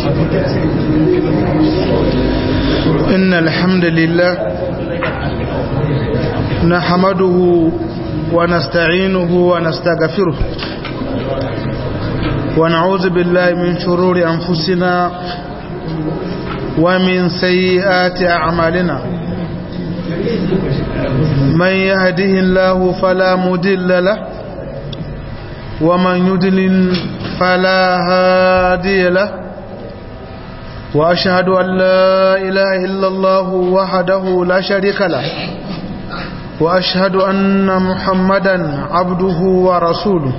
إن الحمد لله نحمده ونستعينه ونستغفره ونعوذ بالله من شرور أنفسنا ومن سيئات أعمالنا من يهده الله فلا مدل له ومن يدلل فلا هادي له وأشهد أن لا إله إلا الله وحده لا شريك له وأشهد أن محمدا عبده ورسوله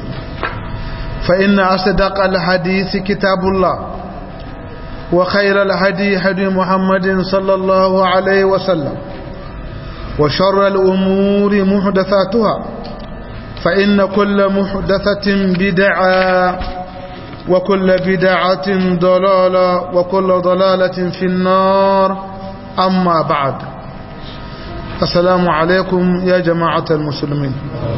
فإن أصدق الحديث كتاب الله وخير الهدي هدي محمد صلى الله عليه وسلم وشر الأمور محدثاتها فإن كل محدثة بدعة وكل بدعة ضلالة وكل ضلالة في النار أما بعد السلام عليكم يا جماعة المسلمين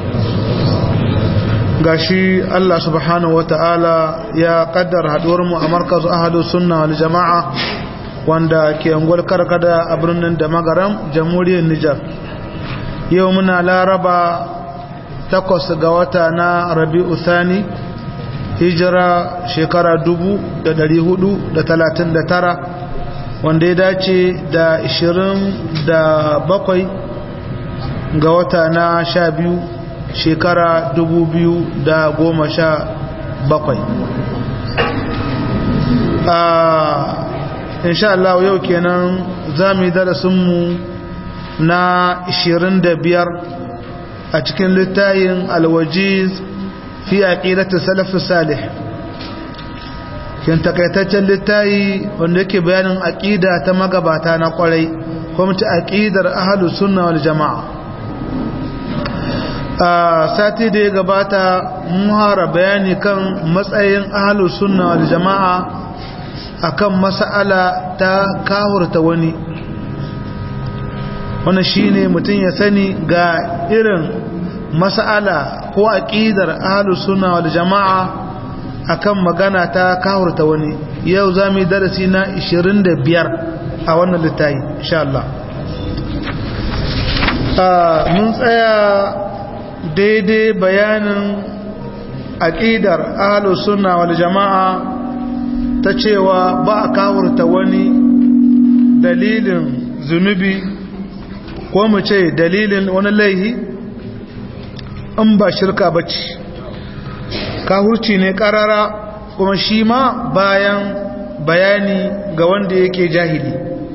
gashi Allah subhanahu wata'ala ya kaddara haduwar mu a markazu ahadu sunna wal jama'a wanda ke angwal karkada a birnin da magaram jamhuriyar Nijar yau muna laraba takwas ga wata na rabi'u thani hijira shekara dubu da dari hudu da talatin da tara wanda ya dace da ishirin da bakwai ga wata na sha biyu shekara dubu biyu da goma sha bakwai insha Allah yau kenan za mu yi darasinmu na ishirin da biyar a cikin littayin alwajiz fi aqidati salaf salih kin takaitaccen littayi wanda yake bayanin aqida ta magabata na kwarai kuma ta aqidar ahlus sunna wal jamaa a sati da ya gabata mun hara bayani kan matsayin ahlus sunna wal jamaa akan mas'ala ta kahurta wani wannan shine mutum ya sani ga irin mas'ala ko aqidar ahlus sunna wal jamaa akan magana ta kahurta wani yau zamu darasi na 25 a wannan littafi insha Allah mun tsaya daidai bayanin aqidar ahlus sunna wal jamaa ta cewa ba a kahurta wani dalilin zunubi ko mu ce dalilin wani laihi in ba shirka ba ce kahurci ne karara kuma shi ma bayan bayani ga wanda yake jahili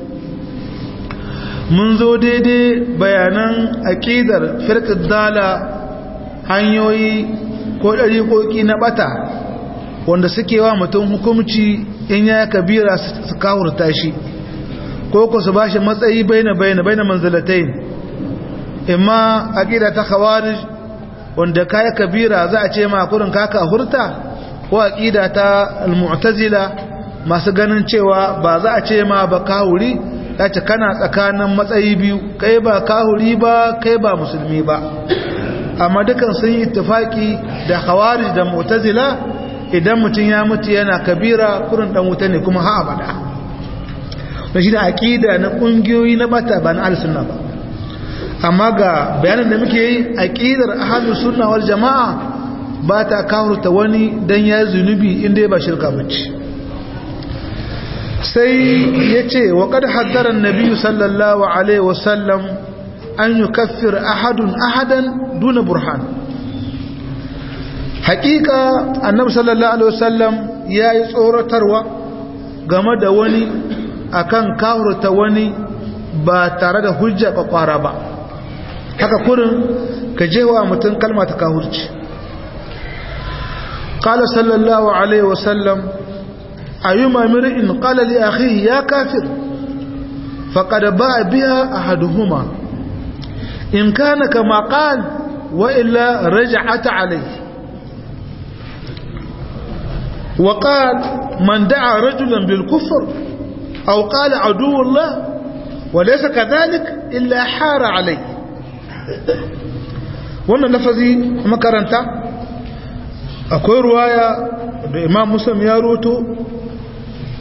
mun zo daidai bayanan aƙidar firƙin dala hanyoyi ko ɗariƙoƙi na ɓata wanda suke wa mutum hukumci in ya kabira su kahurta shi ko ku su ba shi matsayi baina baina baina manzalatain imma aqida ta khawarij wanda kai kabira za a ce ma kurin kaka hurta ko aqida ta almu'tazila masu ganin cewa ba za a ce ma ba kahuri ce kana tsakanin matsayi biyu kai ba kahuri ba kai ba musulmi ba amma dukan sun yi ittifaki da khawarij da mu'tazila idan mutum ya mutu yana kabira kurin dan wuta ne kuma ha abada da shi da aqida na kungiyoyi na bata ba na al-sunna ba amma ga bayanin da muke yi aqidar ahlus sunna wal jamaa ba ta kawurta wani dan ya zunubi inda ba shirka bace sai yace wa qad haddara an-nabi sallallahu alaihi wasallam an yukaffir ahadun ahadan duna burhan haqiqa annabi sallallahu alaihi wasallam yayi tsoratarwa game da wani akan kawurta wani ba tare da hujja kwakwara ba haka kurin ka jewa mutum kalma ta kahurci قال صلى الله عليه وسلم أيما مرئ قال لأخيه يا كافر فقد باع بها أحدهما إن كان كما قال وإلا رجعت عليه وقال من دعا رجلا بالكفر أو قال عدو الله وليس كذلك إلا حار عليه wannan lafazi makaranta akwai ruwaya da imam muslim ya roto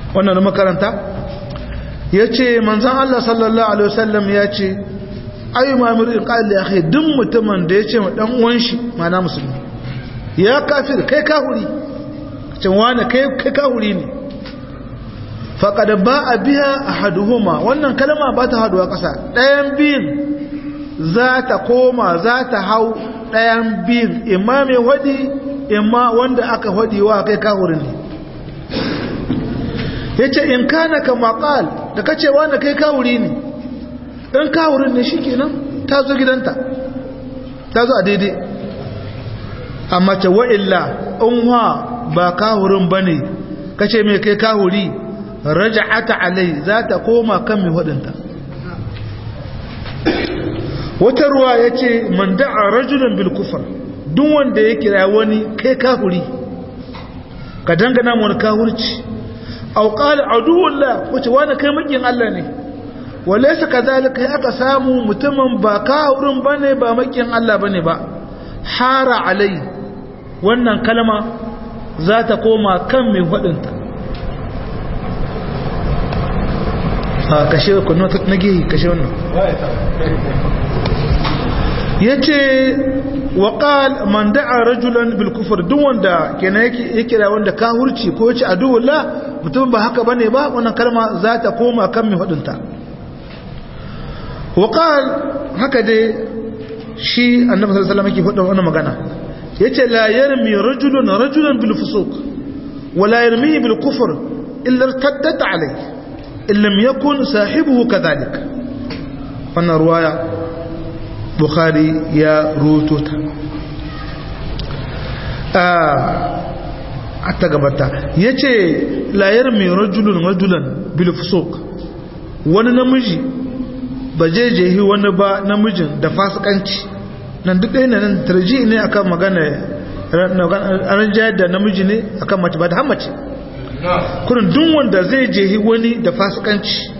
wannan da makaranta ya ce manzan Allah sallallahu Alaihi wasallam ya ce ayi mamir in ƙa'il ya kai duk mutumin da ya ce ma ɗan uwan shi mana musulmi ya kafir kai kahuri cin wani kai kahuri ne faƙada ba a biya a haduhuma wannan kalma ba ta haduwa ƙasa ɗayan biyun za ta koma za ta hau ɗayan biyun imma mai hudi imma wanda aka hudi wa kai kahurin ne ya ce in kana ka maƙal da ka ce wanda kai kawuri ne in kawurin ne shi kenan ta zo gidanta ta zo a daidai amma ce wa'illa in wa ba kawurin ba ne ka ce mai kai kawuri raja'ata alai za ta koma kan mai waɗanta wata ruwa ya ce man da'a rajulan bil kufar duk wanda ya kira wani kai kawuri ka dangana wani kawurci aw qala aduwullah wace wani kai makin Allah ne walaysa kadhalika ya aka samu mutumin ba kawurin bane ba makin Allah bane ba hara alai wannan kalma za ta koma kan mai wadinta a kashe ku na gehi kashe wannan yace wa qal man da'a rajulan bil kufr duk wanda kenan yake yake da wanda kahurci ko yace aduwullah mutum ba haka bane ba wannan kalma za ta koma kan mai fadinta wa qal haka dai shi annabi sallallahu alaihi wasallam yake faɗa wannan magana yace la yarmi rajulun rajulan bil fusuq wa la yarmi bil kufr illa irtaddat alayhi illam yakun sahibuhu kadhalik wannan ruwaya bukhari ya ruto ta a ta gabata ya ce layar mai rajulun rajulan bilfusok wani namiji ba je jehi wani ba namijin da fasikanci nan duk ɗaya nan tarji ne akan magana an jayar da namiji ne akan mace ba da hammace kurin duk wanda zai jehi wani da fasikanci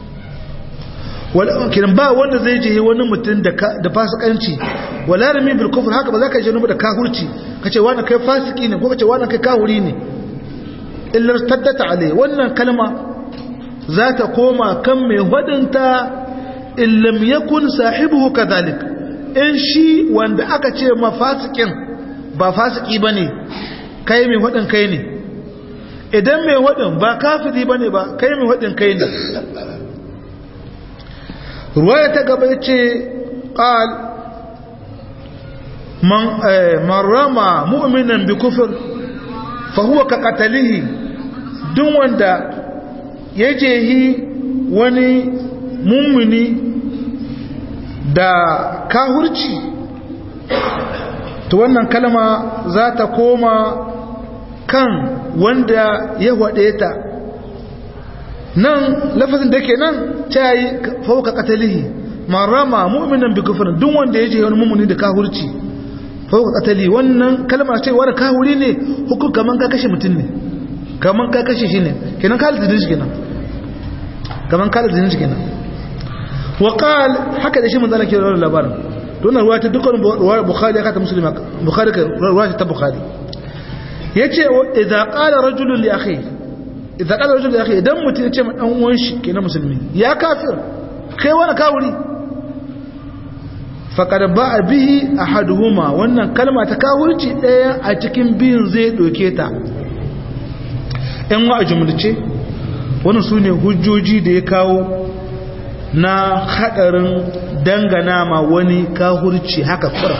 kiran ba wanda zai je wani mutum da fasikanci wala rami bil kufr haka ba za ka je nubu da kahurci ka ce wani kai fasiki ne ko ka ce wani kai kahuri ne illar taddata alai wannan kalma za ta koma kan mai wadinta illam yakun sahibuhu kadhalik in shi wanda aka ce ma fasikin ba fasiki bane kai mai wadin kai ne idan mai wadin ba kafiri bane ba kai mai wadin kai ne ruwaya ta gaba ya ce ƙal man rama mu'minan bi kufur fahuwa ka katalihi duk wanda ya jehi wani mummuni da kahurci to wannan kalma za ta koma kan wanda ya waɗe ta nan lafazin da ke nan ta yi fauka katalihi ma rama mu'minan bi kufrin duk wanda ya je wani mummuni da kahurci fauka katali wannan kalma ce wani kahuri ne hukun kaman ka kashe mutum ne kaman ka kashe shi ne kenan ka halitta shi kenan kaman ka halitta shi kenan wa qal haka da shi mun zalake rawar labarin don ruwa ta dukkan ruwa bukhari aka ta muslima bukhari ka ruwa ta bukhari yace idza qala rajulun li akhihi idan kada rajul ya kai idan mutum ya ce ma dan uwan shi kenan musulmi ya kafir kai wani kawuri faqad ba'a bihi ahaduhuma wannan kalma ta kawurci daya a cikin biyun zai doke ta ɗan wa jumlace wannan sune hujjoji da ya kawo na hadarin dangana ma wani kawurci haka fura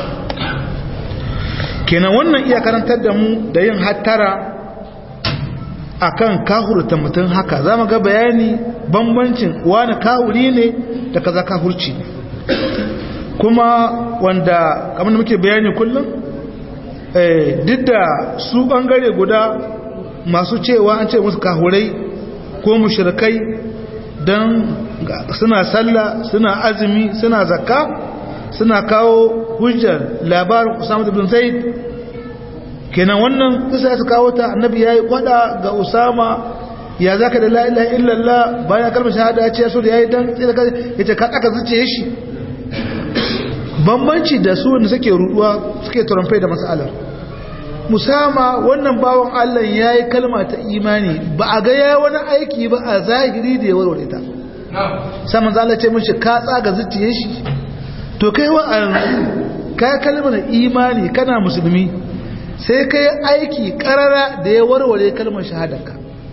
kenan wannan iya karantar da mu da yin hattara akan kahurta mutum haka za mu ga bayani bambancin wani kahuri ne da kaza kahurci ne kuma wanda kamar da muke bayani kullum duk da su bangare guda masu cewa an ce musu kahurai ko mushrikai don suna sallah suna azumi suna zakka suna kawo hujjar labarin usama ibn zaid kenan wannan kisa su kawo ta annabi yayi kwada ga usama ya zaka da la ilaha illallah bayan kalmar shahada ya ce so da yayi dan sai da yace ka aka zuciye shi bambanci da su wanda suke ruduwa suke turamfai da mas'alar musama wannan bawan Allah ya yi kalma ta imani ba a ga ya wani aiki ba a zahiri da ya warware ta saman zala ce mashi ka tsaga zuciye shi to kai wa a ka yi kalmar imani kana musulmi sai ka yi aiki karara da ya warware kalmar shahadarka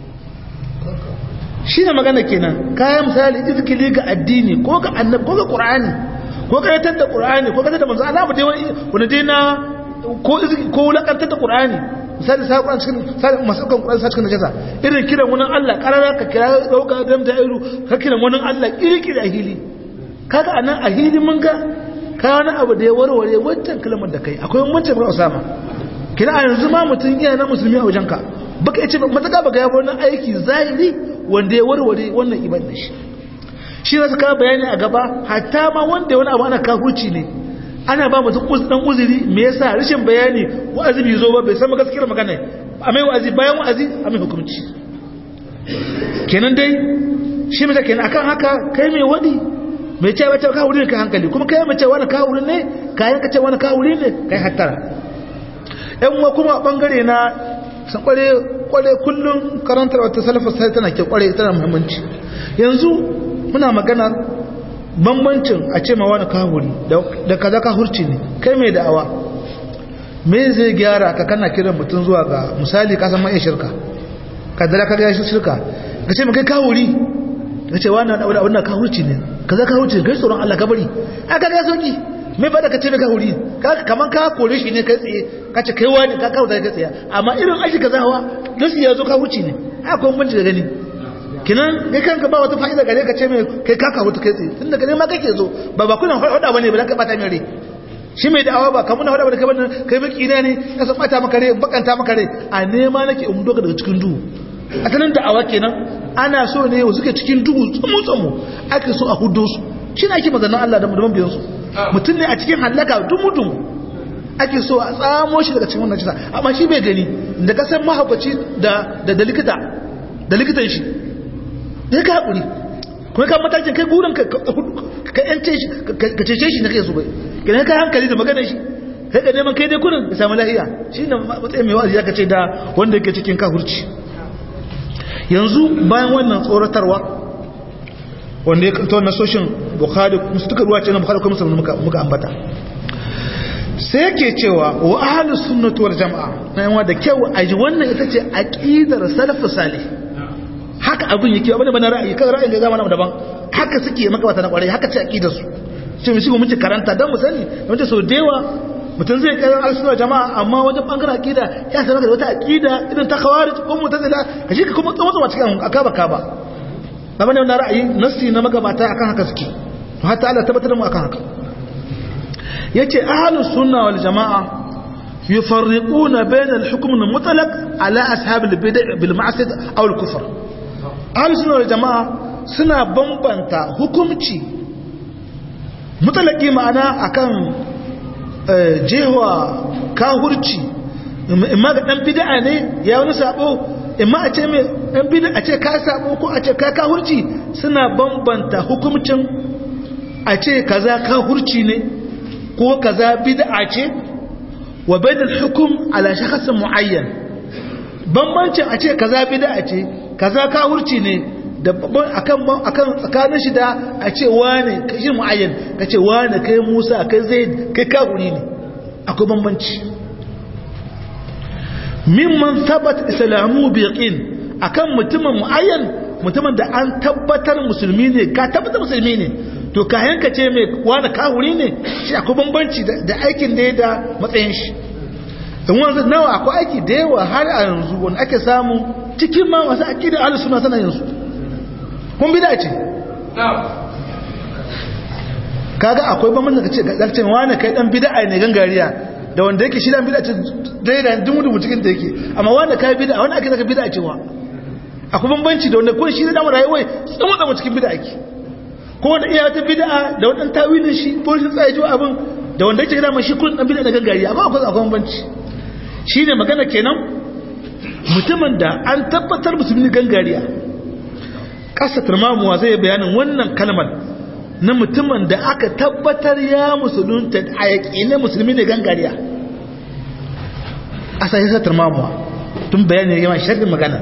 shi ne magana kenan kayan misali izikili ga addini ko ga annab ko ga qur'ani ko ga yatar da qur'ani ko ga da manzo Allah mu dai wani dai na ko ko wulakantar da qur'ani misali sai qur'ani cikin sai masu kan qur'ani sai cikin najasa irin kiran wani Allah karara ka kira dauka dan da iru ka kiran wani Allah kirkiri a hili kaga anan a hili mun ga ka wani abu da ya warware wancan kalmar da kai akwai wancan ba Usama kina yanzu ma mutun iya na musulmi a wajenka baka yace mataka baka yabo wani aiki zahiri wanda ya warware wannan iman da shi shi ne suka bayani a gaba hatta ma wanda wani abu ana kafurci ne ana ba mutum dan uzuri me yasa rashin bayani wa'azi bai zo ba bai san gaskiyar magana a mai wa'azi bayan wa'azi a mai hukunci kenan dai shi mai kenan akan haka kai mai wadi mai cewa ta kawo ne kai hankali kuma kai mai cewa wani kawo ne kayan ka ce wani kawo ne kai hattara yan uwa kuma bangare na san kware kware kullum karantar wata salafa sai tana ke kware tana muhimmanci yanzu muna magana bambancin a ce ma wani kahuri da kaza kahurci ne kai mai da'awa me zai gyara ka kana kiran mutum zuwa ga misali ka san mai shirka ka dara ka ga shi shirka ka ce kai kahuri ka ce wani abu da wannan kahurci ne kaza kahurci kai tsoron Allah ka bari aka ga sauki mai fada ka ce mai kahuri kaman ka kore shi ne kai tsaye ka ce kai wani ka kawo da kai tsaye amma irin aiki ka zawa nasi ya zo kahurci ne haka kuma da gani kinan kai kanka ba wata fa'ida gare ka ce mai kai ka kawo ta kai tsaye tunda gare ma kake zo ba ba kuna hada bane ba ka bata mai rai shi mai da'awa ba kamar hada bane kai bane kai baki na ne ka san bata maka rai bakanta maka rai a nema nake in doka daga cikin duhu asalin da'awa kenan ana so ne wasu ke cikin duhu tsumu tsumu ake so a hudo su shi ne ake mazanin Allah da mabiyan su mutum ne a cikin hallaka dumu-dumu ake so a tsamo shi daga cikin wannan cisa amma shi bai gani da kasar mahaukaci da likita da likitan shi ya ka haƙuri kuma ka matakin kai gurin ka yance shi ka cece shi na kai su bai gina ka hankali da maganar shi kai ka neman kai dai kurin ka samu lahiya shi ne matsayin mai wa'azi ya ka ce da wanda yake cikin kahurci yanzu bayan wannan tsoratarwa wanda ya kanto nasoshin bukhari musu duka ruwa ce na bukhari kuma musulmi muka ambata sai yake cewa wa ahlus sunnati wal jamaa na yawa da kyau a ji wannan ita ce aqidar salafus salih haka abin yake abin da bana ra'ayi kan ra'ayin da zamanin daban haka suke maka wata na kwarai haka ce aqidar su ce mu shigo muke karanta dan mu sani don ta so dewa mutum zai karan al-sunna jama'a amma wajen bangaren aqida ya sanar da wata aqida idan ta khawarij ko mu'tazila kaje ka kuma tsoma cikin akaba kaba abin da ra'ayi nassi na magabata akan haka suke hatta Allah tabbatar mu akan haka yace ahlus sunna wal jamaa yufarriquna bayna al-hukm al-mutlaq ala ashab al-bid' bil ma'siyah aw al-kufr ahlus sunna wal jamaa suna bambanta hukumci mutlaqi ma'ana akan jewa kahurci imma ga dan bid'a ne ya wani sabo imma a ce mai ɗan bida a ce ka sabo ko a ce ka kahurci suna bambanta hukumcin a ce kaza kahurci ne ko kaza bid'a ce wa bainal hukum ala shakhsin muayyan bambancin a ce kaza bid'a ce kaza kahurci ne da akan akan tsakanin shi da a ce wane kashi muayyan ka ce wane kai Musa kai Zaid kai kahuri ne akwai bambanci mimman thabat islamu bi yaqin akan mutumin muayyan mutumin da an tabbatar musulmi ne ka tabbatar musulmi ne to kayan ka ce mai wani kahuri ne shi akwai bambanci da aikin da ya da matsayin shi in wanzu nawa akwai aiki da yawa har a yanzu wani ake samu cikin ma masu aƙidar ahlus sunna sana yanzu kun bida ce kaga akwai bambanci ka ce ga dalcin wani kai dan bid'a ne gangariya da wanda yake shi dan bid'a ce dai da dumu dumu cikin da yake amma wanda kai bid'a wanda ake zaka bid'a cewa akwai bambanci da wanda ko shi da rayuwa tsamu tsamu cikin bid'a ake ko wanda iya wata bid'a da wadan tawilin shi ko shi tsaye jiwa abin da wanda yake da shi kullun dan bid'a da gangariya amma akwai akwai bambanci shine magana kenan mutumin da an tabbatar musulmi gangariya kasa turmamuwa zai bayanin wannan kalmar na mutumin da aka tabbatar ya musulunta a yaƙi na musulmi ne gangariya asa ya satar mamuwa tun bayani yawan sharhin magana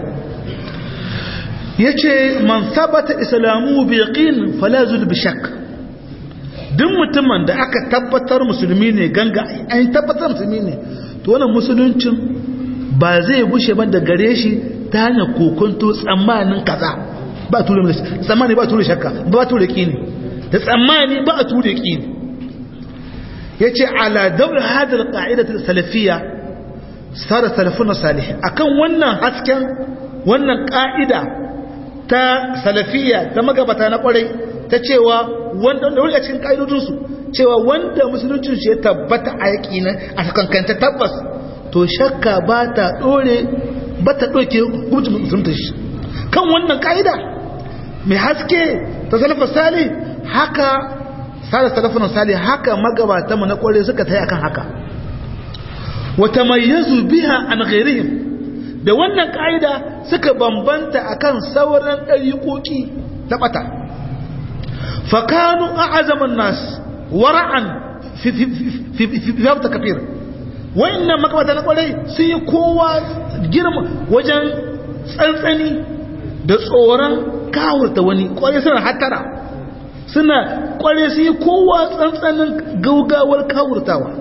ya ce man sabata islamu bi yaqin fala zul bi shakk duk mutumin da aka tabbatar musulmi ne ganga an tabbatar musulmi ne to wannan musuluncin ba zai gushe ba da gare shi ta hanyar kokonto tsammanin kaza ba a ture tsammani ba a ture shakka ba a ture kini da tsammani ba a ture kini ya ce ala daura hadar ƙa'idatar salafiya sada salafuna salih akan wannan hasken wannan ƙa'ida ta salafiya ta magabata na ƙwarai ta cewa wanda da wuri a cikin ƙa'idodinsu cewa wanda musuluncin shi ya tabbata a yaƙinin a sakankanta tabbas to shakka ba ta ɗore ba ta ɗauke hukuncin musulunta shi kan wannan ƙa'ida mai haske ta salafa sali haka sada salafin sali haka magabata mu na ƙware suka ta yi akan haka wata mai yazu biya an ghairihim da wannan ƙa'ida suka bambanta akan sauran ɗariƙoƙi na ɓata fakanu a azaman nas wara'an fi ta kafir wa'annan makamata na kwarai sun yi kowa girma wajen tsantsani da tsoron kawurta wani kwarai suna hatara suna kwarai sun yi kowa tsantsanin gaugawar kawurtawa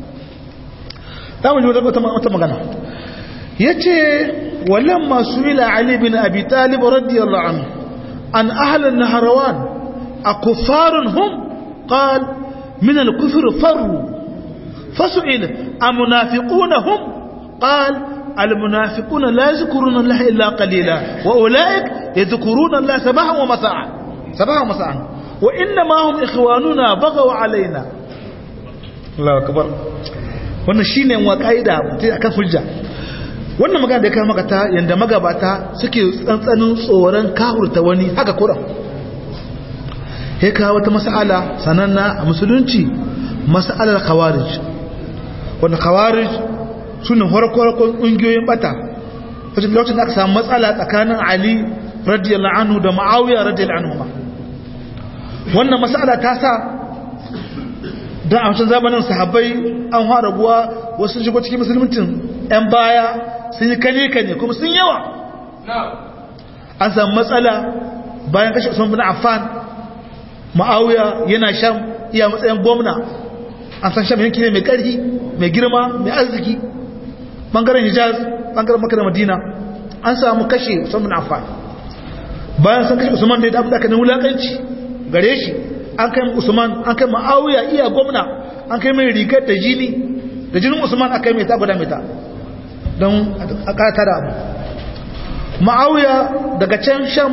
ta mu wata magana ya ce wallan masu ila ali bin abi talib radiyallahu anhu an ahalin naharawan a kufarin hum qal min al-kufr farru فسئل أمنافقون هم قال المنافقون لا يذكرون الله إلا قليلا وأولئك يذكرون الله سبحا ومساعا سبحا ومساعا وإنما هم إخواننا بغوا علينا الله أكبر wannan shine wa kaida akan hujja wannan magana da ya kawo maka ta yanda magabata suke tsantsanin tsoron kahurta wani haka kuran ya kawo wata mas'ala sananna a musulunci mas'alar khawarij wanda khawarij suna farko-farkon ƙungiyoyin bata wajen lokacin da aka samu matsala tsakanin ali radiyallahu anhu da ma'awiya radiyallahu anhu ma wannan matsala ta sa don a wancan zamanin sahabbai an fara buwa wasu shigo cikin musulmancin 'yan baya sun yi kane-kane kuma sun yawa an samu matsala bayan kashe usman bin affan ma'awiya yana shan iya matsayin gwamna an san sham yanki ne mai ƙarfi mai girma mai arziki ɓangaren hijaz ɓangaren makar madina an samu kashe usman affan bayan sun kashe usman da ya dafi aka na wulaƙanci gare shi an kai usman an kai ma'awiya iya gwamna an kai mai rigar da jini da jinin usman aka yi mai ta guda mai ta don a ƙata da abu ma'awiya daga can sham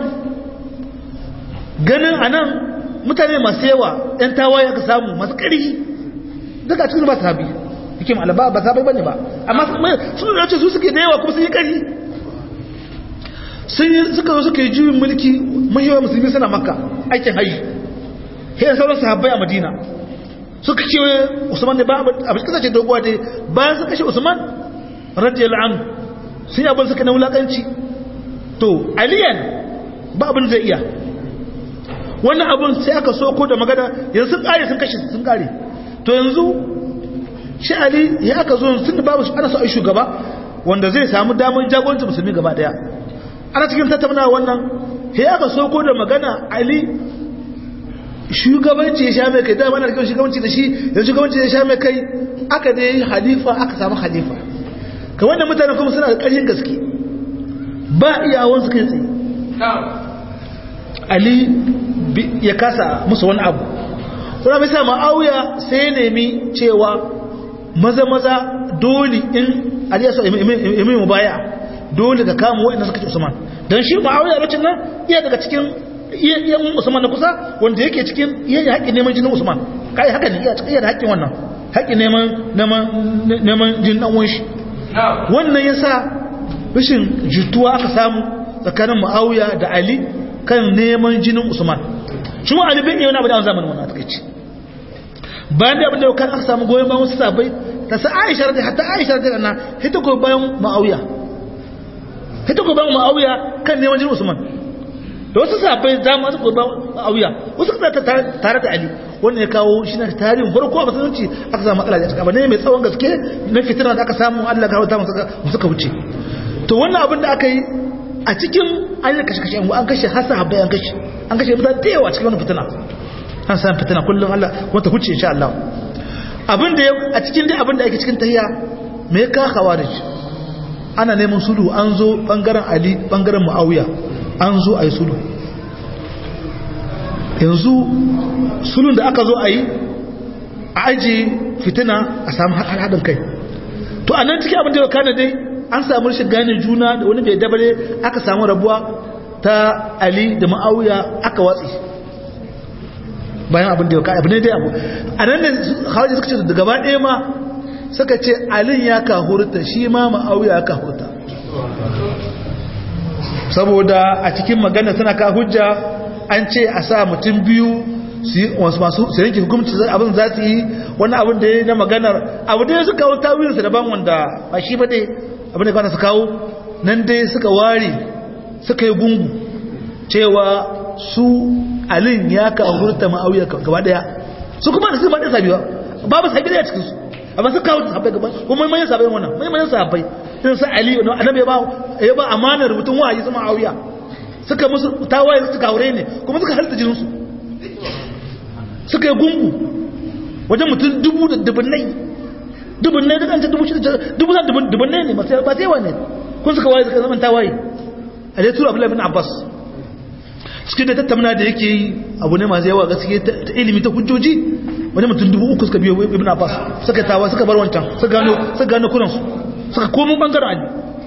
ganin a nan mutane masu yawa 'yan tawaye aka samu masu ƙarfi duka cikin ba sahabi yake ma alaba ba sahabai bane ba amma sun da su suke da yawa kuma sun yi kari sun yi suka zo suka yi juyin mulki mahiyawa musulmi suna makka aikin haji sai sauran sahabbai a madina suka ce usman ne ba abin kasa ce doguwa dai bayan suka kashe usman radiyallahu anhu sun yi abin suka na wulakanci to aliyan ba abin zai iya wannan abin sai aka soko da magana yanzu sun kare sun kashe sun kare to yanzu shi ali ya aka zo sun da babu ana so a shugaba wanda zai samu damar jagorancin musulmi gaba daya ana cikin tattauna wannan ya aka soko da magana ali shugabanci ya sha mai kai dama ana rikin shugabanci da shi da shugabanci ya sha mai kai aka dai halifa aka samu halifa ka wannan mutane kuma suna da ƙarfin gaske ba iyawan su kai tsaye ali ya kasa musu wani abu kuma bisa ma'auya sai nemi cewa maza-maza dole in aliyasu imi mu baya dole ka kama wa'ina suka ce usman don shi ma'auya lokacin nan iya daga cikin iya usman na kusa wanda yake cikin iya haƙƙin neman jinin usman kai haka ne iya da haƙƙin wannan haƙƙin neman jinin ɗan shi wannan ya sa rashin jituwa aka samu tsakanin ma'auya da ali kan neman jinin usman shi ma ali bin iya wani abu da an zamanin wannan takaici bayan da abin da kan aka samu goyon bayan wasu sabai ta sa aisha da hatta aisha da na hita ko bayan ma'auya hita ko bayan ma'auya kan neman jinin usman da wasu sabai za mu ko auya wasu suka tare da ali wannan ya kawo shi na tarihin farko a musulunci aka samu matsala da cika ba ne mai tsawon gaske na fitina da aka samu Allah ga wata suka wuce to wannan abin da aka yi a cikin an yi kashe kashe an kashe hasa habbai an kashe an kashe mutane da yawa cikin wannan fitina an samu fitina kullum Allah wata huce insha Allah abin da a cikin dai abin da ake cikin tahiya me ka khawarij ana neman sulhu an zo bangaren Ali bangaren Muawiya an zo ayi sulhu yanzu sulhun da aka zo ayi a aji fitina a samu haɗin kai to a nan cikin abin da ya kana dai an samu rashin gane juna da wani bai dabare aka samu rabuwa ta Ali da Muawiya aka watsi bayan abin da ya kai abu ne dai abu a nan ne hawaji suka ce da gaba ɗaya ma suka ce alin ya kahurta shi ma ma'auya ya kahurta saboda a cikin magana tana ka hujja an ce a sa mutum biyu su masu su yanke hukumci abin za su yi wani abin da ya na maganar abu da ya suka kawo tawilinsa daban wanda ba shi ba dai abin da kwana su kawo nan dai suka ware suka yi gungu cewa su alin ya ka hurta ma'auya gaba daya su kuma da su ba da sabiwa babu sabi da cikin su amma su kawo sahabbai gaba kuma manyan sahabbai wannan manyan sahabbai irin su ali wannan annabi ya ba ya ba amanar mutum wahayi su ma'auya suka musu tawaye suka aure ne kuma suka halta jinin su suka yi gungu wajen mutum dubu da dubunnai dubunnai da kanta dubu shida dubu da dubunnai ne masu ba sai wane kun suka waye suka zama tawaye a dai tura abdullahi bin abbas cikin da tattauna da yake yi abu ne masu yawa gaske ta ilimi ta hujjoji wani mutum dubu uku suka biyo ibn abbas suka tawa suka bar wancan suka gano suka gano kuransu suka komo bangaren ali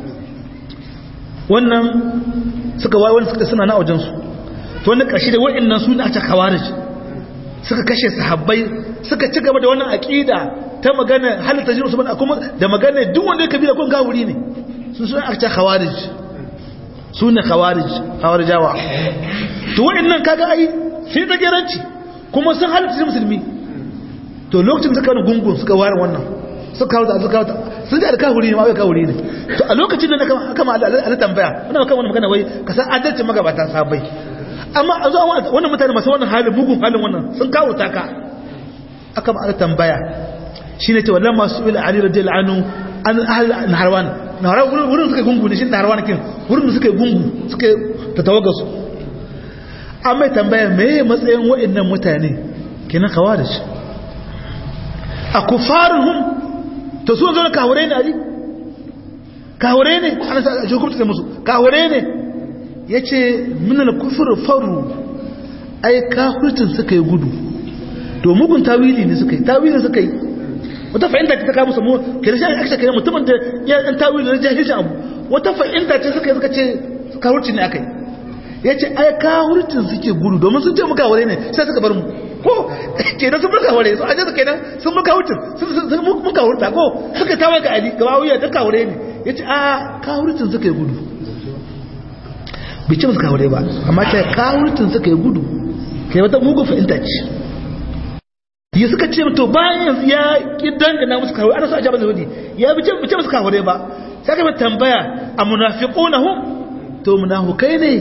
wannan suka waye wani suka suna na wajensu to wannan ƙarshe da wa'annan su ne a cika kawarij suka kashe sahabbai suka ci gaba da wannan aƙida ta magana halitta jin usman kuma da magana duk wanda ya kabila kun gawuri ne sun suna a cika kawarij su ne khawarij khawarijawa to wa'annan kaga ai sai da geranci kuma sun halitta musulmi to lokacin suka wani gungun suka ware wannan suka kawo da suka kawo sun ji alkahuri ne ma bai kawuri ne to a lokacin da aka ma ala tambaya wannan kan wani magana wai ka san adalcin magabatan sabai amma a zuwa wannan mutane masu wannan halin bugun halin wannan sun kawo taka aka ma ala tambaya shine ce wallan masu ila ali radiyallahu anhu an ahli naharwan naharwan wurin suka gungu ne shi naharwan kin wurin suka gungu suka tatawaga su amma tambaya me matsayin wa'annan mutane kenan khawarij a kufaruhum to su zo kahure ne ali kahure ne ana sa hukunta da musu kahure ne yace min al-kufr faru ai kafirtin suka yi gudu to mugun tawili ne suka yi tawili suka yi wata fa'inta ta kawo musu mu kira shi aka kira mutumin da ya dan tawili na jahilci abu wata fa'inta ce suka yi suka ce kafirci ne akai yace ai kafirtin suke gudu domin sun ce muka ware ne sai suka bar mu ko kenan sun muka ware su aje su kenan sun muka wucin sun muka wurta ko suka tawa ga ali ga wuya ta kawure ne yace a kawurtin suka yi gudu bai ce musu kawure ba amma ta kawurtin suka yi gudu kai wata mugu fahimta ce ya suka ce to bayan ya ki dangana musu kawure ana so a jaba zahudi ya bi ce musu kawure ba sai ka tambaya a munafiqunahum to munafikai ne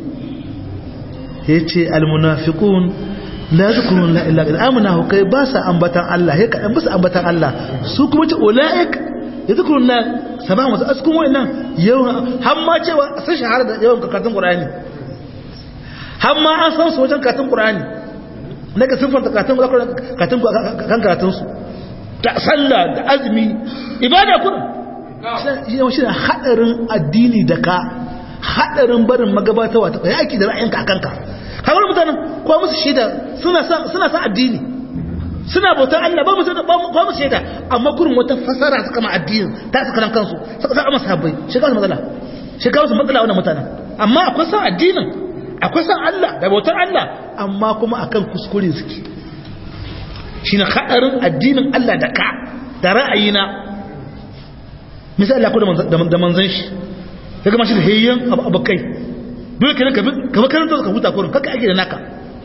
yace al munafiqun la zikrun la illa billah amana hu kai ba sa ambatan Allah he kadan bisa ambatan Allah su kuma ce ulaik yadhkurun la sabahan wasu askun wayannan yawan har ma cewa sun shahara da yawan karatun Qur'ani har ma an san su wajen karatun Qur'ani daga sun fanta karatun karatun kan karatun su ta sallah da azumi ibada kun shi ne hadarin addini da ka hadarin barin magabatawa ta yaki da ra'ayinka akanka kamar mutanen kuwa musu shaida suna sa addini suna bautar Allah ba musu ba musu shaida amma kurin wata fasara suka ma addinin ta suka ran kansu suka sa masa habbai shiga su matsala shiga su matsala wannan mutanen amma akwai san addinin akwai san Allah da bautar Allah amma kuma akan kuskure suke shine hadarin addinin Allah da ka da ra'ayina misali Allah ko da manzon shi ya gama shi da hayyan abakai dole kenan ka bi karanta ka huta kurin kaka ake da naka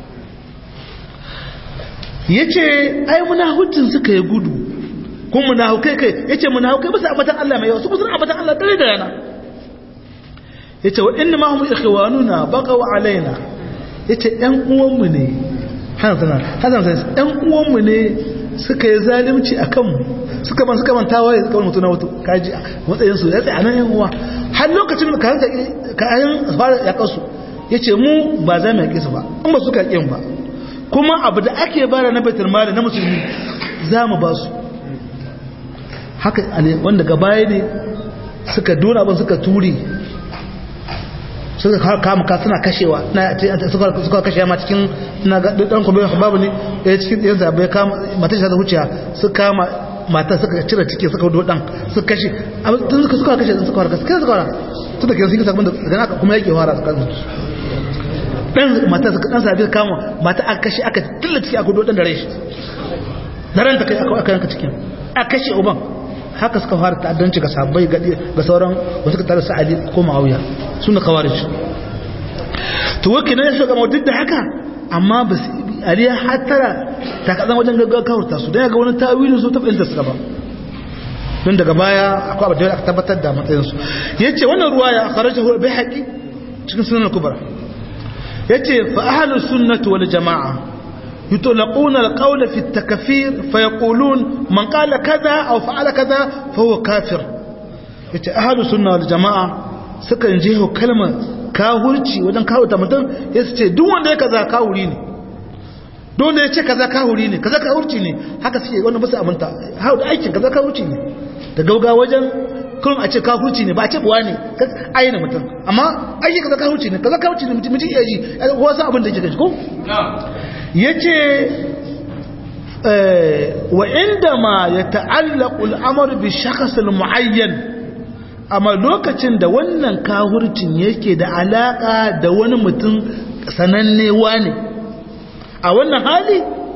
yace ai munahucin suka yi gudu kun munahukai kai yace munahukai bisa abatan Allah mai yawa su bisa abatan Allah dare da rana yace wa inna ma hum ikhwanuna baqaw alaina yace ɗan uwanmu ne hasan hasan sai ɗan uwanmu ne suka yi zalunci a kanmu suka ban suka manta waye suka mutu na wato kaji matsayin su ya tsaya nan yan uwa har lokacin da kan ka ayin fara ya kasu yace mu ba za mu yake su ba in ba suka yin ba kuma abu da ake bara na baitul mali na musulmi za mu ba su haka wanda gaba ne suka dona abin suka ture suka kama ka suna kashewa suka kashe ma cikin na ga dan kuma babu ne ya cikin yan zabe kama mata shi ta huciya suka kama mata suka cire ciki suka hudo dan suka kashe tun suka suka kashe suka warka suka suka warka tun da kenan suka da daga haka kuma yake fara suka dan mata suka dan sabi kama mata aka kashe aka tilla ciki aka hudo dan da rai da ranta kai aka aka yanka cikin aka kashe uban haka suka fara ta'addanci ga sabbai ga sauran wasu ka tare sa'adi ko ma'auya su na kawarij to wake na ya gama duk da haka amma ba su ali ya hatara ta kazan wajen gaggawa kawarta su don ya ga wani tawilin su ta fahimta suka ba don daga baya akwai abu da aka tabbatar da matsayinsu ya ce wannan ruwa ya kharaja bai haƙi cikin sunan kubra ya ce fa ahalus sunnatu wal jama'a يطلقون القول في التكفير فيقولون من قال كذا أو فعل كذا فهو كافر yace ahlus sunna wal jamaa sukan jeho kalmar kahurci wajen kawo ta mutum ya ce duk wanda ya kaza kahuri ne duk wanda ya ce kaza kahuri ne kaza kahurci ne haka suke wannan basu aminta hau da aikin kaza kahurci ne da gauga wajen kun a ce kahurci ne ba a ce buwa ne ayyana mutum amma aiki kaza kahurci ne kaza kahurci ne mutum iya ji wasu abin da yake gaji ko ya ce wa inda ma ya ta'allaku al'amur bi shakasul mu'ayyan amma lokacin da wannan kahurcin yake da alaka da wani mutum sananne wane a wannan hali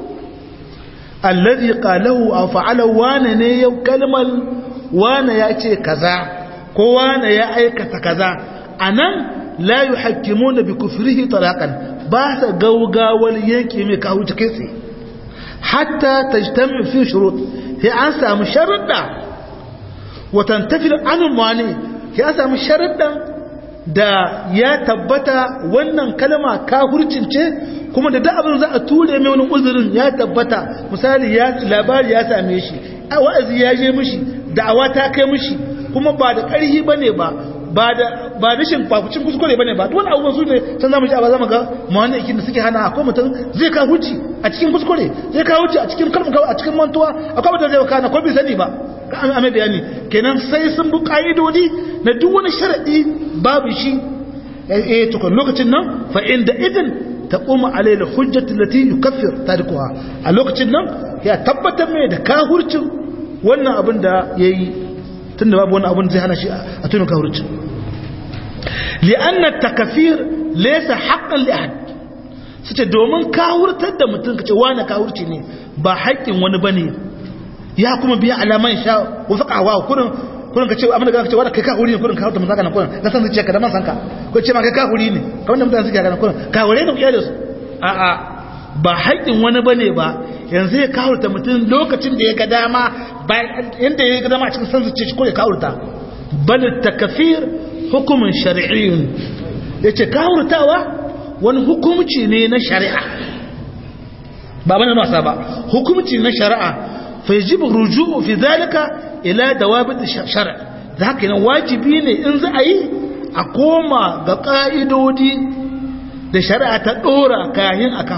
allazi qalahu aw fa'ala wane ne yau kalmal wane ya ce kaza ko wane ya aikata kaza anan la yuhakkimuna bi kufrihi talaqan ba sa gaugawar yanke mai kawo cikin tsaye hatta ta jitami fi shurut ya an samu sharaɗa watan tafi anun wani ya samu sharaɗan da ya tabbata wannan kalma kafurcin ce kuma da abin za a ture mai wani uzurin ya tabbata misali ya labari ya same shi a wa'azi ya je mishi da'awa ta kai mishi kuma ba da ƙarhi bane ba ba da ba rashin kwakucin kuskure bane ba wani abubuwan su ne can zamu ji a zamu ga mawanne ikin da suke hana akwai mutum zai ka huci a cikin kuskure zai ka huci a cikin kalmu a cikin mantuwa akwai mutum zai kana ko bai sani ba ka an ame bayani kenan sai sun bi ka'idodi na duk wani sharadi babu shi eh to lokacin nan fa inda idin taqumu alayhi al-hujjatu allati yukaffir tarikuha a lokacin nan ya tabbatar mai da kahurcin wannan abin da yayi tunda babu wani abin zai hana shi a tunin kahurcin li'anna takafir laysa haqqan li ahad sace domin kahurtar da mutum kace wani kahurci ne ba haƙƙin wani bane ya kuma biya alaman sha wa faqa wa kurin kurin kace amma daga kace wani kai kahuri ne kurin kahurta mun zaka nan kurin na san zuciya ka da man sanka ko ce ma kai kahuri ne kamar da mutane suke ga nan kurin kahuri ne kiyale su a a ba haƙƙin wani bane ba yanzu ya kahurta mutum lokacin da ya ga dama ba inda ya ga dama a cikin san zuciya shi ko ya kahurta bal takfir hukumin shari'iyyun yace kahurtawa wani hukumci ne na shari'a ba bane masa ba hukumci na shari'a fa yajibu ruju'u fi dhalika ila dawabit shar' zaka nan wajibi ne in za a yi a koma ga ka'idodi da shari'a ta dora kayan akan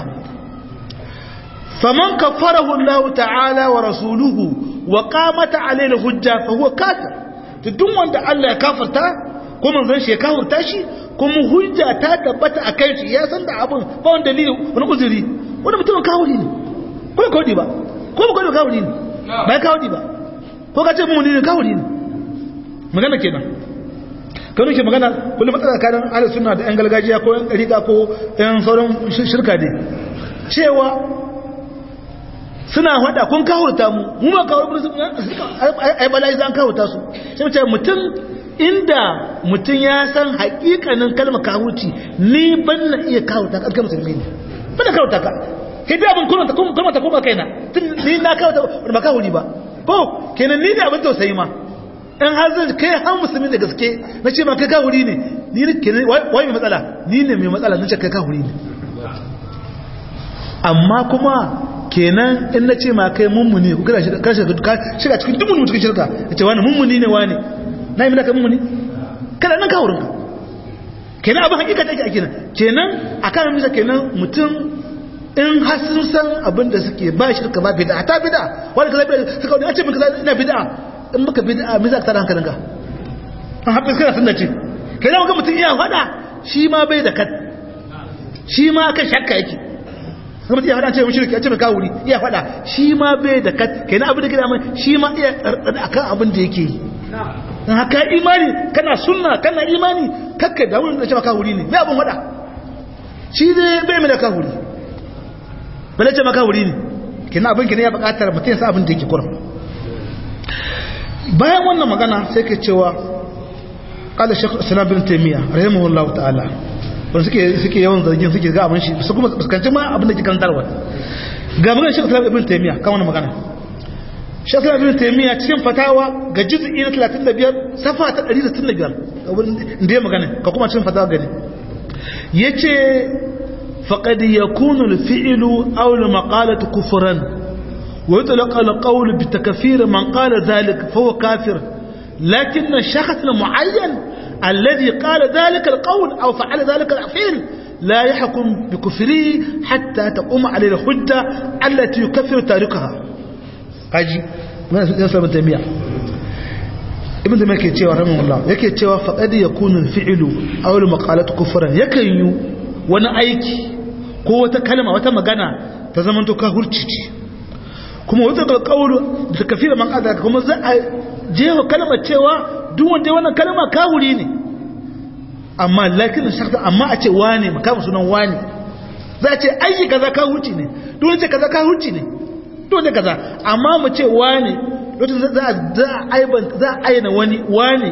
faman kafarahu Allah ta'ala wa rasuluhu wa qamat alayhi hujja fa huwa kafir duk wanda Allah ya kafarta ko manzon shi ya kafirta shi kuma hujja ta tabbata a kai shi ya san da abin ba wani dalili wani uzuri wani mutumin kawuri ne ko ba kawuri ba ko ba kawuri kawuri ne ba ya kawuri ba ko ka ce mu ne kawuri ne magana kenan kanu ke magana kullum matsala kadan ahlus sunna da yan gargajiya ko yan dariqa ko yan sauran shirka ne cewa suna hada kun kawurta mu mu ma kawur ai bala'i zan kawurta su sai ce mutum inda mutum ya san hakikanin kalmar kawurci ni ban na iya kawurta ka musulmi ne ban na kawurta ka kai da abin kuranta kuma ta kuma kaina tun ni na kawurta ba kawuri ba ko kenan ni ne abin tausayi ma in har zai kai har musulmi da gaske na ce ma kai kawuri ne ni ne kenan wai mai matsala ni ne mai matsala na ce kai kawuri ne amma kuma kenan in na ce ma kai mummuni ku kada shiga cikin duk mutum cikin shirka ya ce wani mummuni ne wani na yi ka mummuni kada nan ka wurinka kenan abin hakika take a kenan kenan a kan misa kenan mutum in har sun san abin da suke ba shirka ba bid'a ta bid'a wani kaza bid'a suka wani a ce min kaza ina bid'a in baka bid'a me za ka tada hankalinka an haɓe kana sunna ce kenan ga mutum iya faɗa shi ma bai da kat shi ma kan shakka yake kuma iya faɗa ce mu shirki a ce mai kawuri iya faɗa shi ma bai da kat kenan abin da gida mai shi ma iya tsarɗaɗa akan abin da yake yi in haka imani kana sunna kana imani kakka da wurin da ce maka wuri ne mai abin faɗa shi dai bai mai da kawuri bale ce maka wuri ne kenan abin kenan ya buƙatar mutum ya sa abin da yake kurum bayan wannan magana sai ke cewa قال الشيخ الاسلام بن تيميه رحمه الله تعالى wanda suke suke yawan zargin suke ga abin shi su kuma fuskanci ma abin da ke karantarwa ga magana shi islam ibn taymiya kan wannan magana shi islam ibn taymiya cikin fatawa ga juz'i na 35 safa ta 165 inda ya magana ka kuma cikin fatawa gani yace faqad yakunu al-fi'lu aw al-maqalatu kufran wa yutlaq al-qawl bi takfir man qala dhalik fa huwa kafir لكن الشخص المعين الذي قال ذلك القول أو فعل ذلك الفعل لا يحكم بكفره حتى تقوم عليه الحجة التي يكفر تاركها أجي من يسلم ابن تيمية ابن تيمية يكي تشيوه رحمه الله يكي تشيوه فقد يكون الفعل أو المقالة كفرا يكي يو وانا أيكي قوة كلمة وتمغانا تزمنتو كهورتشي kuma wata alƙawar da kafira man ƙada kuma za a jewa kalmar cewa duk wanda wannan kalma kawuri ne amma lakin shakta amma a ce wane makamu sunan wane za a ce aiki kaza kawurci ne duk wanda kaza kawurci ne duk wanda kaza amma mu ce wane lokacin za a aiban za a aina wani wane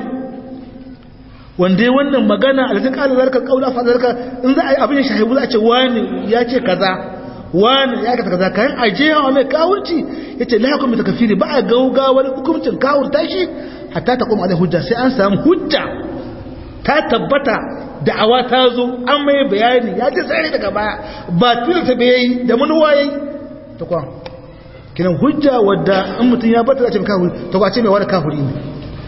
wanda wannan magana alatin kala zarka kaula fa zarka in za a yi abin shahibu za a ce wane ya ce kaza wani ya kata kaza kayan aje yawa mai kawunci ya ce lahakun mai takafiri ba a gaugawar hukumcin kawun tashi hatta ta kuma alai hujja sai an samu hujja ta tabbata da'awa ta zo an mai bayani ya ce tsari daga baya ba tilta bai yi da manuwa yayi ta kwan kinan hujja wadda in mutum ya bata ce kafiri ta kwace mai wani kafiri ne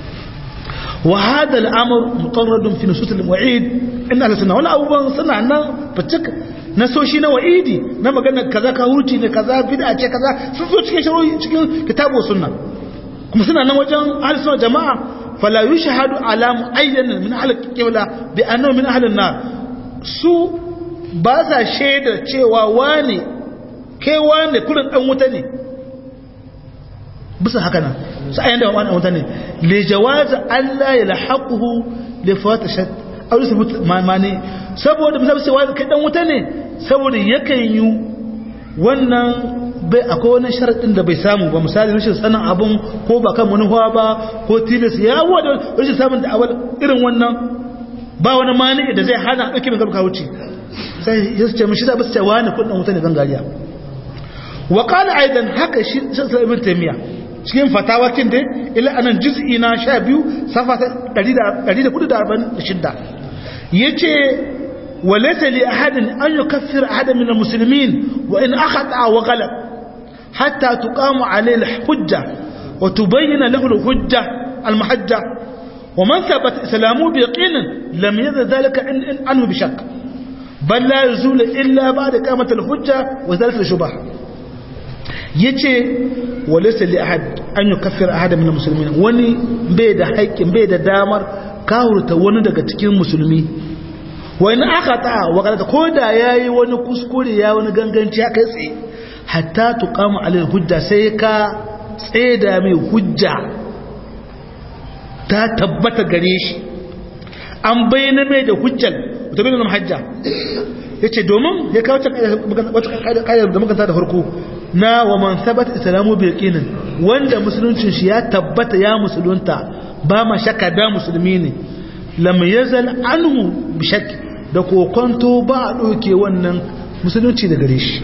wa hada al'amur muqarradun fi nusus al-wa'id inna al-sunna wala abuban suna nan fitik nasoshi na wa'idi na magana kaza ka huci ne kaza bid'a ce kaza sun zo cikin shari'o'i cikin kitabu sunna kuma suna nan wajen ahli sunna jama'a fala yushhadu ala muayyan min ahli qibla bi annahu min ahli an-nar su ba sa shaida cewa wane kai wane kullun dan wuta ne bisa haka nan su ayyan da wani wuta ne li jawaz alla yalhaquhu li fatashat aw yusbut mani saboda misali sai wani kai dan wuta ne saboda yakan yi wannan bai akwai wani sharaɗin da bai samu ba misali rashin sanin abin ko ba kan manuwa ba ko tilis ya wadda rashin samun da awal irin wannan ba wani mani da zai hana ɗauki mai gaba wuce sai ya ce mashi da basu cewa ne kudin wuta ne gangariya wa kala aidan haka shi sai ibn taymiya cikin fatawa kin dai ila anan juz'i na 12 safa 146 yace وليس لأحد أن يكفر أحد من المسلمين وإن أخطأ وغلط حتى تقام عليه الحجة وتبين له الحجة المحجة ومن ثبت إسلامه بيقين لم يذل ذلك عنه بشك بل لا يزول إلا بعد قامة الحجة وذلك الشبه yace walaysa li ahad an yukaffir ahad min almuslimin wani bai da haƙƙin bai da damar kawurta wani daga cikin musulmi wani aka ta wakilata ko da ya yi wani kuskure ya wani ganganci ya kai tsaye hatta tuƙamu alil hujja sai ka tseda mai hujja ta tabbata gare shi an bayyana mai da hujjal wata bayyana na hajja ya ce domin ya kawo wata ƙayar da makanta da farko na wa man sabat islamu bai ƙinin wanda musuluncin shi ya tabbata ya musulunta ba ma shakka da musulmi ne lam yazal anhu bi shakki da kokonto ba a ɗauke wannan musulunci da gare shi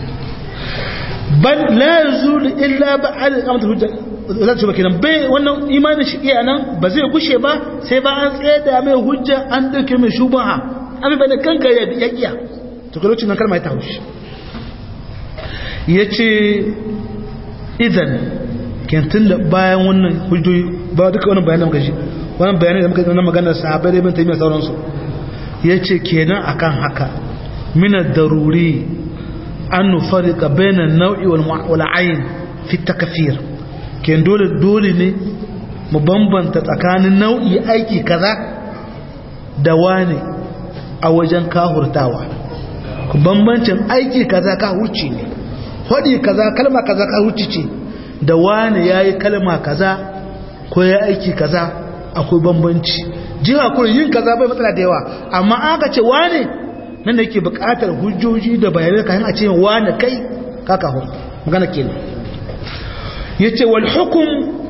ban la yazulu illa ba a da kamata hujja za ta kenan bai wannan imanin shi iya nan ba zai gushe ba sai ba an tsaye da mai hujja an ɗauke mai shubaha an bai da kanka ya kiya to kai lokacin nan kalma ya ta haushi yace idan kentin da bayan wannan hujjoji ba duka wannan bayanan muka ji wannan bayanai da muka yi na maganar sahabbai da ibn taymiyyah sauransu yace kenan akan haka min ad-daruri an nufarriqa bayna an-naw'i wal 'ayn fi takfir ken dole dole ne mu bambanta tsakanin nau'i aiki kaza da wane a wajen kahurtawa ku bambancin aiki kaza kahurci ne hodi kaza kalma kaza kahurci ce da wane yayi kalma kaza ko ya aiki kaza akwai bambanci jiha kuma yin kaza bai matsala da yawa amma aka ce wane nan da yake buƙatar hujjoji da bayanai kayan a ce wane kai kaka hu magana kenan yace wal hukum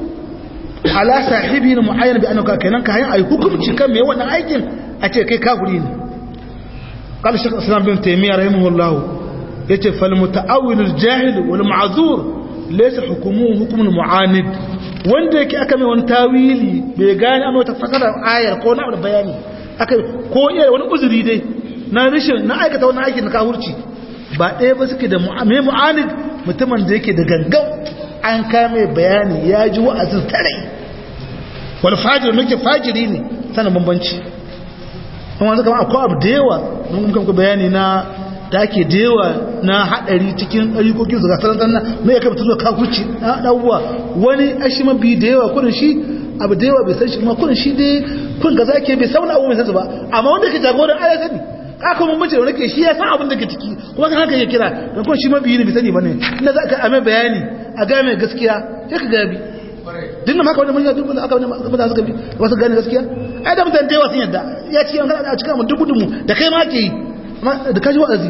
ala sahibi muayyan bi annaka kenan kayan ai hukunci kan me wannan aikin a ce kai kafiri ne qala shaykh islam bin taymiyyah rahimahullah yace fal mutaawil al jahil wal ma'zur laysa hukumuhu hukmun mu'anid wanda yake aka mai wani tawili bai gane an wata fasara ayar ko na bayani aka ko iya wani uzuri dai na rishin na aikata wani aikin na kafirci ba ɗaya ba suke da mai mu'anid mutumin da yake da gangan an kame bayani ya ji wa'azin tare wani fajir nake fajiri ne sanin bambanci kuma wanzu kama akwai abu da yawa mun kuma bayani na da ake da yawa na haɗari cikin ɗarikokin su gasar na mai ya kama zuwa kakuci na ɗauwa wani ashi mabi da yawa kudin shi abu da yawa bai san shi kuma kudin shi dai kun ga zake bai sauna abu mai san su ba amma wanda ke jagoran aya sani kaka mun bace wanda ke shi ya san abin da ke ciki kuma kan haka ya kira dan kuma shi mabiyi ne bai sani bane inda za ka ame bayani a ga mai gaskiya sai ka gabi dinna maka wanda mun yi dubu aka wani mutane suka bi wasu gane gaskiya ai da mutane da yawa sun yadda ya ci an kada a cikin mun dubu dubu da kai ma ke yi amma da kaji wa'azi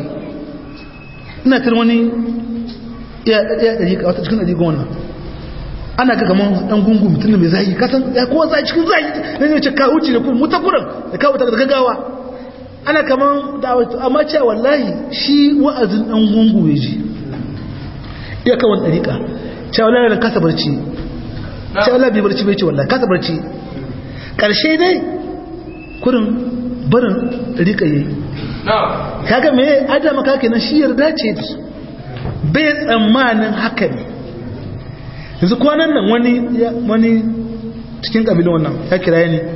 ina tun wani iya iya dari ka wata cikin dari goma ana ga kaman dan gungun mutum da mai zai kasan ya kowa zai cikin zai ne ne ce ka huce da kuma mutakuran da kawo ta da gaggawa ana kaman da'awatu amma cewa wallahi shi wa'azin dan gungu ya ji iya kawon dariƙa cewa wallahi da kasa barci cewa wallahi bai barci bai ce wallahi kasa barci ƙarshe dai kurin barin dariƙa yayi kaga me adama kake nan shi yarda ce da su bai tsammanin haka ne yanzu kwanan nan wani wani cikin ƙabilun wannan ya kira ni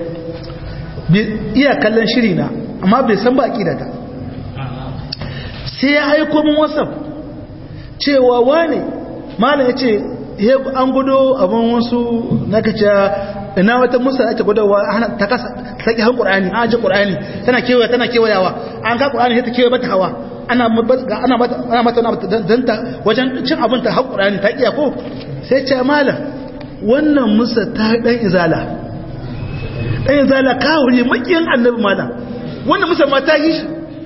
iya kallon shiri na amma bai san ba aƙida ta sai ya aiko min whatsapp cewa wane malam ya ce an gudo abin wasu na kace ina wata musa ake gudowa ta kasa saki han qur'ani an ji qur'ani tana kewaya tana kewayawa an ga qur'ani sai ta kewaye mata hawa ana ana mata ana mata dan ta wajen cin abin ta har qur'ani ta iya ko sai ce malam wannan musa ta dan izala dan izala kawuri makiyin annabi malam wannan musa ma ta yi shi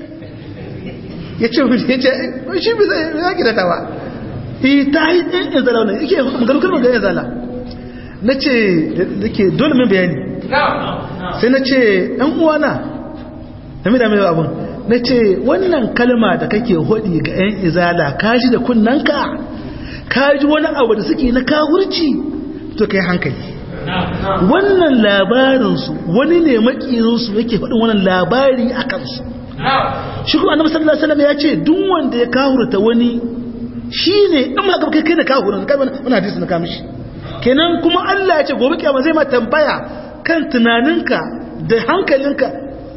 ya ce ya ce shi bi zai ya gida ta ba yi ta yi ɗin izala wannan yake maganin kalmar ga izala na ce da ke dole min bayani sai na ce ɗan uwana na mi da mai abin na ce wannan kalma da kake hodi ga 'yan izala ka ji da kunnanka ka ji wani abu da suke na kawurci to kai hankali wannan labarinsu wani ne makiyinsu yake faɗin wannan labari a kansu shi kuma annabi sallallahu alaihi wasallam ya ce duk wanda ya kahurta wani shine in ma kai kai da kahurin kai wannan hadisi na kamishi kenan kuma Allah ya ce gobe kiyama zai ma tambaya kan tunaninka da hankalinka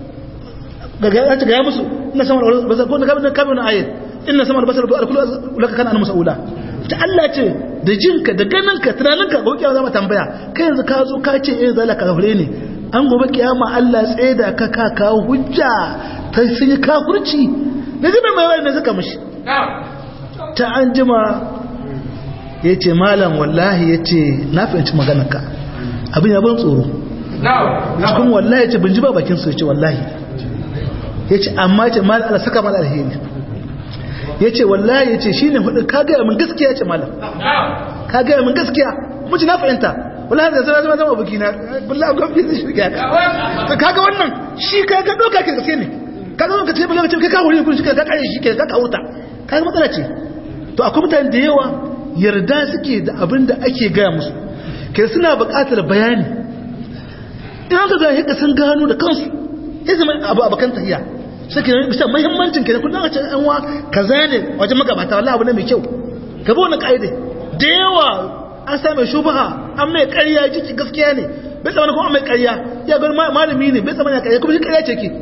ga ga ga ya musu ina sama da basar ko na kabin kabin ayat inna sama da basar da kullu laka kana an mas'ula ta Allah ce da jinka da ganinka tunaninka gobe kiyama zai ma tambaya kai yanzu ka zo ka ce eh zalaka kafire ne an gobe kiyama Allah tsaye da ka ka kawo hujja ta sun yi kafurci da zai mai wani da suka mashi ta an jima ya ce malam wallahi ya ce na fahimci maganarka abin ya ban tsoro cikin wallahi ya ce bin ji ba bakin su ya ce wallahi ya ce amma ce malam ala saka malam alheri ya ce wallahi ya ce shi ne hudu ka gaya min gaskiya ce malam ka gaya min gaskiya muci na fahimta wallahi da zama zama buki na billahi gwamnati zai shirya ka kaga wannan shi kaga doka ke gaske ne kaga ka ce bala ce kai ka wuri kun shi ka kare shi ke ka kawuta kaga matsala ce to akwai mutane da yawa yarda suke da abin da ake gaya musu ke suna buƙatar bayani idan ka ga haka sun gano da kansu ya zama abu abakan tahiya suke bisa muhimmancin kenan kullum a ce an wa kaza ne wajen magabata wallahi abu ne mai kyau ka bi wani kaide da yawa an sa mai shubaha an mai ƙarya jiki gaskiya ne bai tsamana kuma an mai ƙarya ya ga malami ne bai tsamana ƙarya kuma shi ƙarya ce ke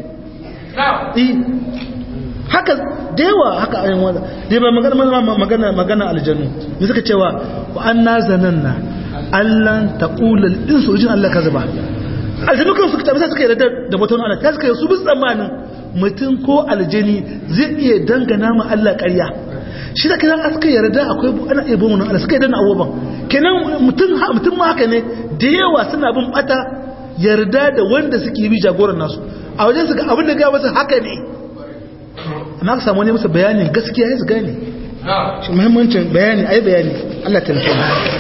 haka da yawa haka ayin wanda dai ba magana magana magana aljannu ne suka cewa wa anna zananna allan taqula al-insu jin Allah kaza ba aljannu kan suka tabbata suka yarda da mutum Allah ta suka su bi tsammanin mutum ko aljani zai iya dangana ma Allah ƙarya shi da kiran suka yarda akwai ana iya bin wannan Allah suka yarda na abubuwan kenan mutum mutum ma haka ne da yawa suna bin bata yarda da wanda suke bi jagoran nasu a wajen su ga abin da ga wasu haka ne amma ka samu ne musu bayanin gaskiya ya su gane shi muhimmancin bayani ai bayani Allah ta nufi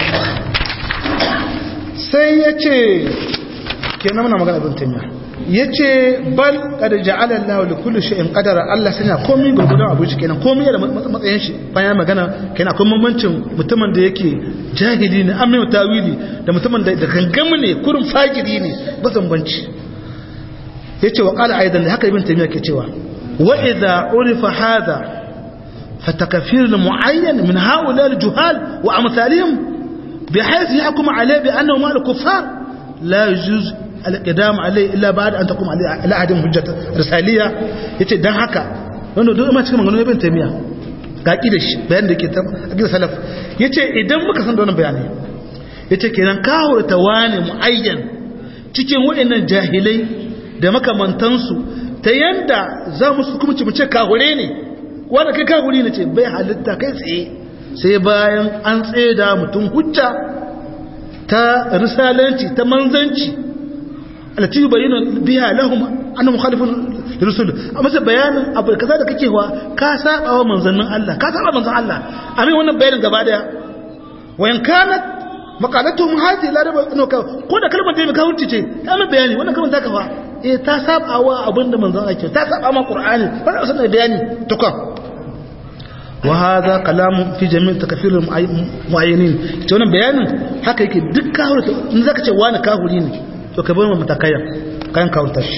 sai ya ce kenan muna magana abin tamiya ya ce bal kada ja'ala Allah li kulli shay'in qadara Allah sanya komai gurgudan abu shi kenan komai da matsayin shi bayan magana kenan akwai mamancin mutumin da yake jahili ne amma tawili da mutumin da da gangamu ne kurin fagiri ne ba zambanci yace wa qala aidan da haka ibn taymiya ke cewa wa idha urifa hadha fatakfir muayyan min haula al-juhal wa amsalihim بحيث يحكم عليه بأنه مال الكفار لا يجوز القدام عليه إلا بعد أن تقوم عليه على أحدهم حجة رسالية يتي دان haka wanda duk ma cikin magana ibn taymiya ga kida shi bayan da ke ta akida salaf yace idan muka san da wannan bayani yace kenan kawo tawani muayyan cikin waɗannan jahilai da makamantansu ta yanda za mu su kuma ci mu ce kahure ne wanda kai kahuri ne ce bai halitta kai tsaye sai bayan an tseda mutum hujja ta risalanci ta manzanci alati bayyana biya lahum anna mukhalifun lirusul amma sai bayanin abu kaza da kake wa ka saba wa manzannin Allah ka saba manzan Allah amma wannan bayanin gaba daya wayan kanat maqalatuhum hadi la raba no ka ko da kalmar da mai kawurci ce ta mai bayani wannan kalmar ta kafa eh ta saba wa abinda manzan Allah ke ta saba ma Qur'ani wannan sanin bayani tukun وهذا كلام في جميع تكفير المعينين to wannan bayanin haka yake duk kahuri in zaka ce wani kahuri ne to ka bar mu matakayan kayan kahurta shi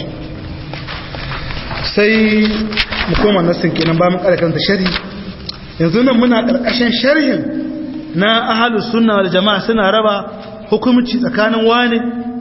sai mu koma nasin kenan ba mu kare kanta sharhi yanzu nan muna karkashin sharhin na ahlus sunna wal jamaa suna raba hukunci tsakanin wani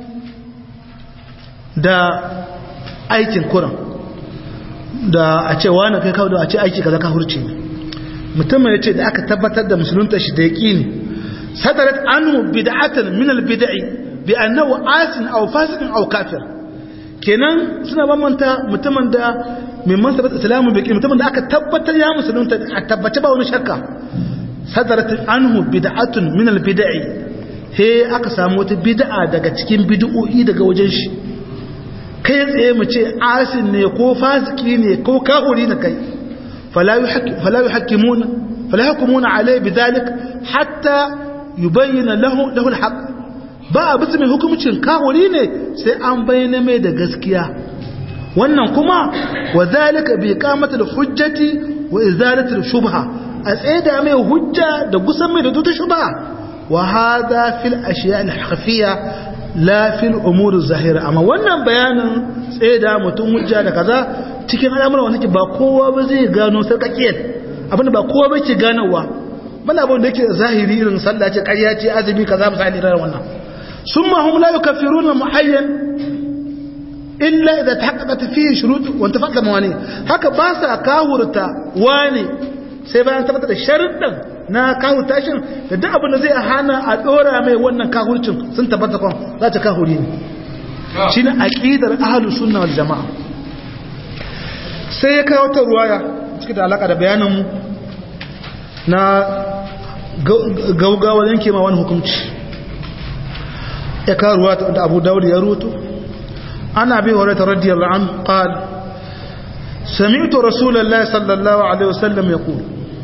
da aikin kuran da a ce wani kai kawo da a ce aiki kaza kahurci ne mutumin ya ce da aka tabbatar da musulunta shi da ya ƙini sadarat anu bid'atan min albid'i bi annahu asin aw fasiqin aw kafir kenan suna bambanta mutumin da mai mansabat islamu bi mutumin da aka tabbatar ya musulunta a tabbace ba wani shakka sadarat anhu bid'atun min albid'i he aka samu wata bid'a daga cikin bid'o'i daga wajen shi kai tsaye mu ce asin ne ko fasiki ne ko kahuri ne kai فلا يحكم فلا يحكمون فلا يحكمون عليه بذلك حتى يبين له له الحق ba bisa mai hukumcin kawuri ne sai an bayyana mai da gaskiya wannan kuma wa zalika bi qamatil hujjati wa izalatil shubha a tsaida mai hujja da gusan mai da tuta shubha wa hadha fil ashiya al khafiya la fil umur zahira amma wannan bayanin tsaida mutum hujja da kaza cikin al'amuran wanda ke ba kowa ba zai gano sarkakiyar abinda ba kowa ba ke ganowa mana abin da yake zahiri irin sallah ce ƙarya ce azumi ka za mu sa'ali irin wannan sun ma hum la yukaffiruna muayyan illa idza tahaqqaqat fihi shurut wa intafaqat mawani haka ba sa kahurta wani sai bayan tabbatar da sharuɗan na kahurta shin da duk abin da zai hana a dora mai wannan kahurcin sun tabbata kon za ta kahuri ne shine aqidar ahlus sunna wal jamaa sai ya kawo ta ruwaya cike da alaka da bayaninmu na gaugawa yanke ma wani hukunci ya kawo ruwa da abu dawud ya ruto ana bi horata radiyallahu an qal sami'tu rasulullahi sallallahu alaihi wasallam yaqul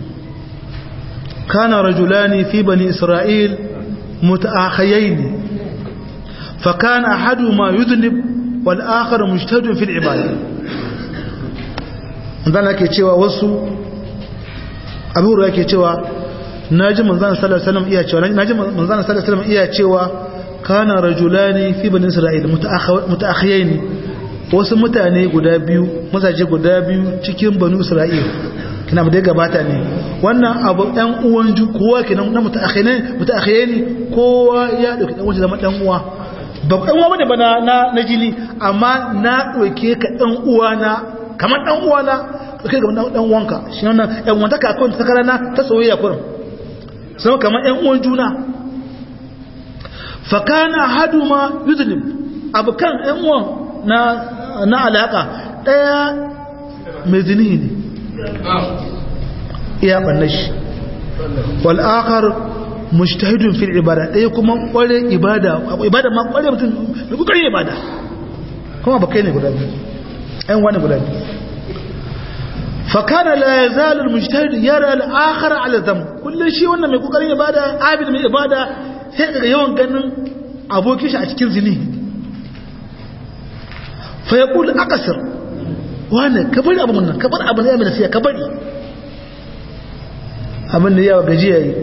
kana rajulani fi bani isra'il mutaakhayayn فكان أحدهما يذنب والآخر مجتهد في العبادة manzana ke cewa wasu abubuwa ke cewa na ji manzana sallallahu alaihi iya cewa na ji manzana sallallahu alaihi iya cewa kana rajulani fi bani isra'il mutaakhiyain wasu mutane guda biyu mazaje guda biyu cikin banu isra'il kina da gabata ne wannan abu ɗan uwan ju kowa kenan na mutaakhine mutaakhine kowa ya dauki dan uwa zama dan uwa ba dan uwa bane ba na na jini amma na dauke ka dan uwa na kamar dan uwa na kai ga dan uwanka shi wannan ɗan wanda ka akwai ta karana ta soyayya kurin sai kamar ɗan uwan juna fa kana haduma yuzlim abukan ɗan uwan na na alaka daya mai zini ne iya banna shi wal akhar mujtahidun fil ibada daya kuma kware ibada ibada ma kware mutum da kokarin ibada kuma ba kai ne guda biyu ɗan wani guda biyu فكان لا يزال المجتهد يرى الآخر على ذنب كل شيء wannan mai kokarin ibada abid mai ibada sai daga yawan ganin abokin shi a cikin zini fa yaqul aqsir wani ka bari abun nan ka bari abun ya mai nasiya ka bari abin da yawa gaji yayi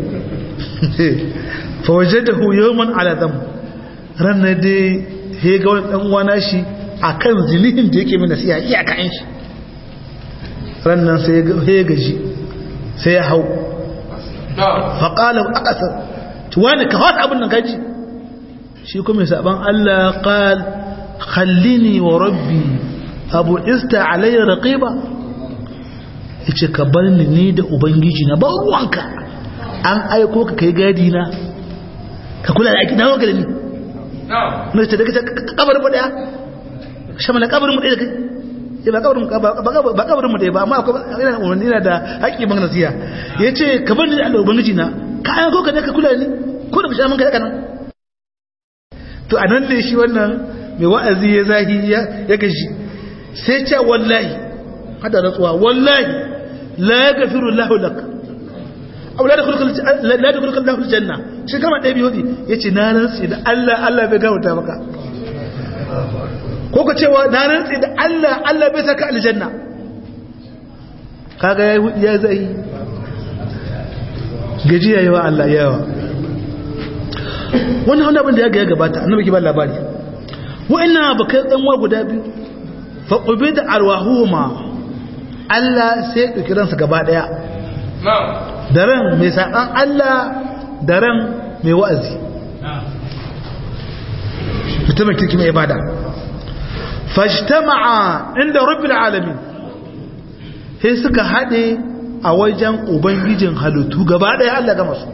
fa wajadahu yawman ala dham ranar dai he ga wani dan uwa nashi akan zinihin da yake mai nasiya iyaka in shi rannan sai ya gaji sai ya hau faƙalar a ƙasar wani ka hata abin nan gaji shi kuma saban Allah ƙal khallini wa rabbi abu ista alayya raqiba yace ka bar ni ni da ubangiji na ba ruwanka an aiko ka kai gadi na ka kula da aiki na wanka da ni na ce da ka kabarin mu daya shamala kabarin mu daya da kai sai ba kabarin ba kabarin mu dai ba amma akwai ina umarni na da haƙƙi ban nasiya yace ka bar ni da ubangiji na ka ayan ko ka ne ka kula ni ko da bisha mun kai kana to anan ne shi wannan mai wa'azi ya zahi ya ya gashi sai ce wallahi hada rantsuwa wallahi la yaghfiru Allahu lak aw la yadkhuluka la yadkhuluka Allahu aljanna shi kama dai biyo yace na rantsi da Allah Allah bai gafarta maka ko ka cewa na rantsi da Allah Allah bai saka aljanna kaga ya ya zai gaji yayi wa Allah yawa wannan wanda abin da ya ga ya gabata annabi ki ba labari wa'annan bakai dan wa guda biyu fa qubida arwahuhuma Allah sai ya dauki ransa gaba daya da ran mai saban Allah da ran mai wa'azi mutumin kirki mai ibada fajtama'a inda rabbil alamin sai suka hade a wajen ubangijin halittu gaba daya Allah ga masu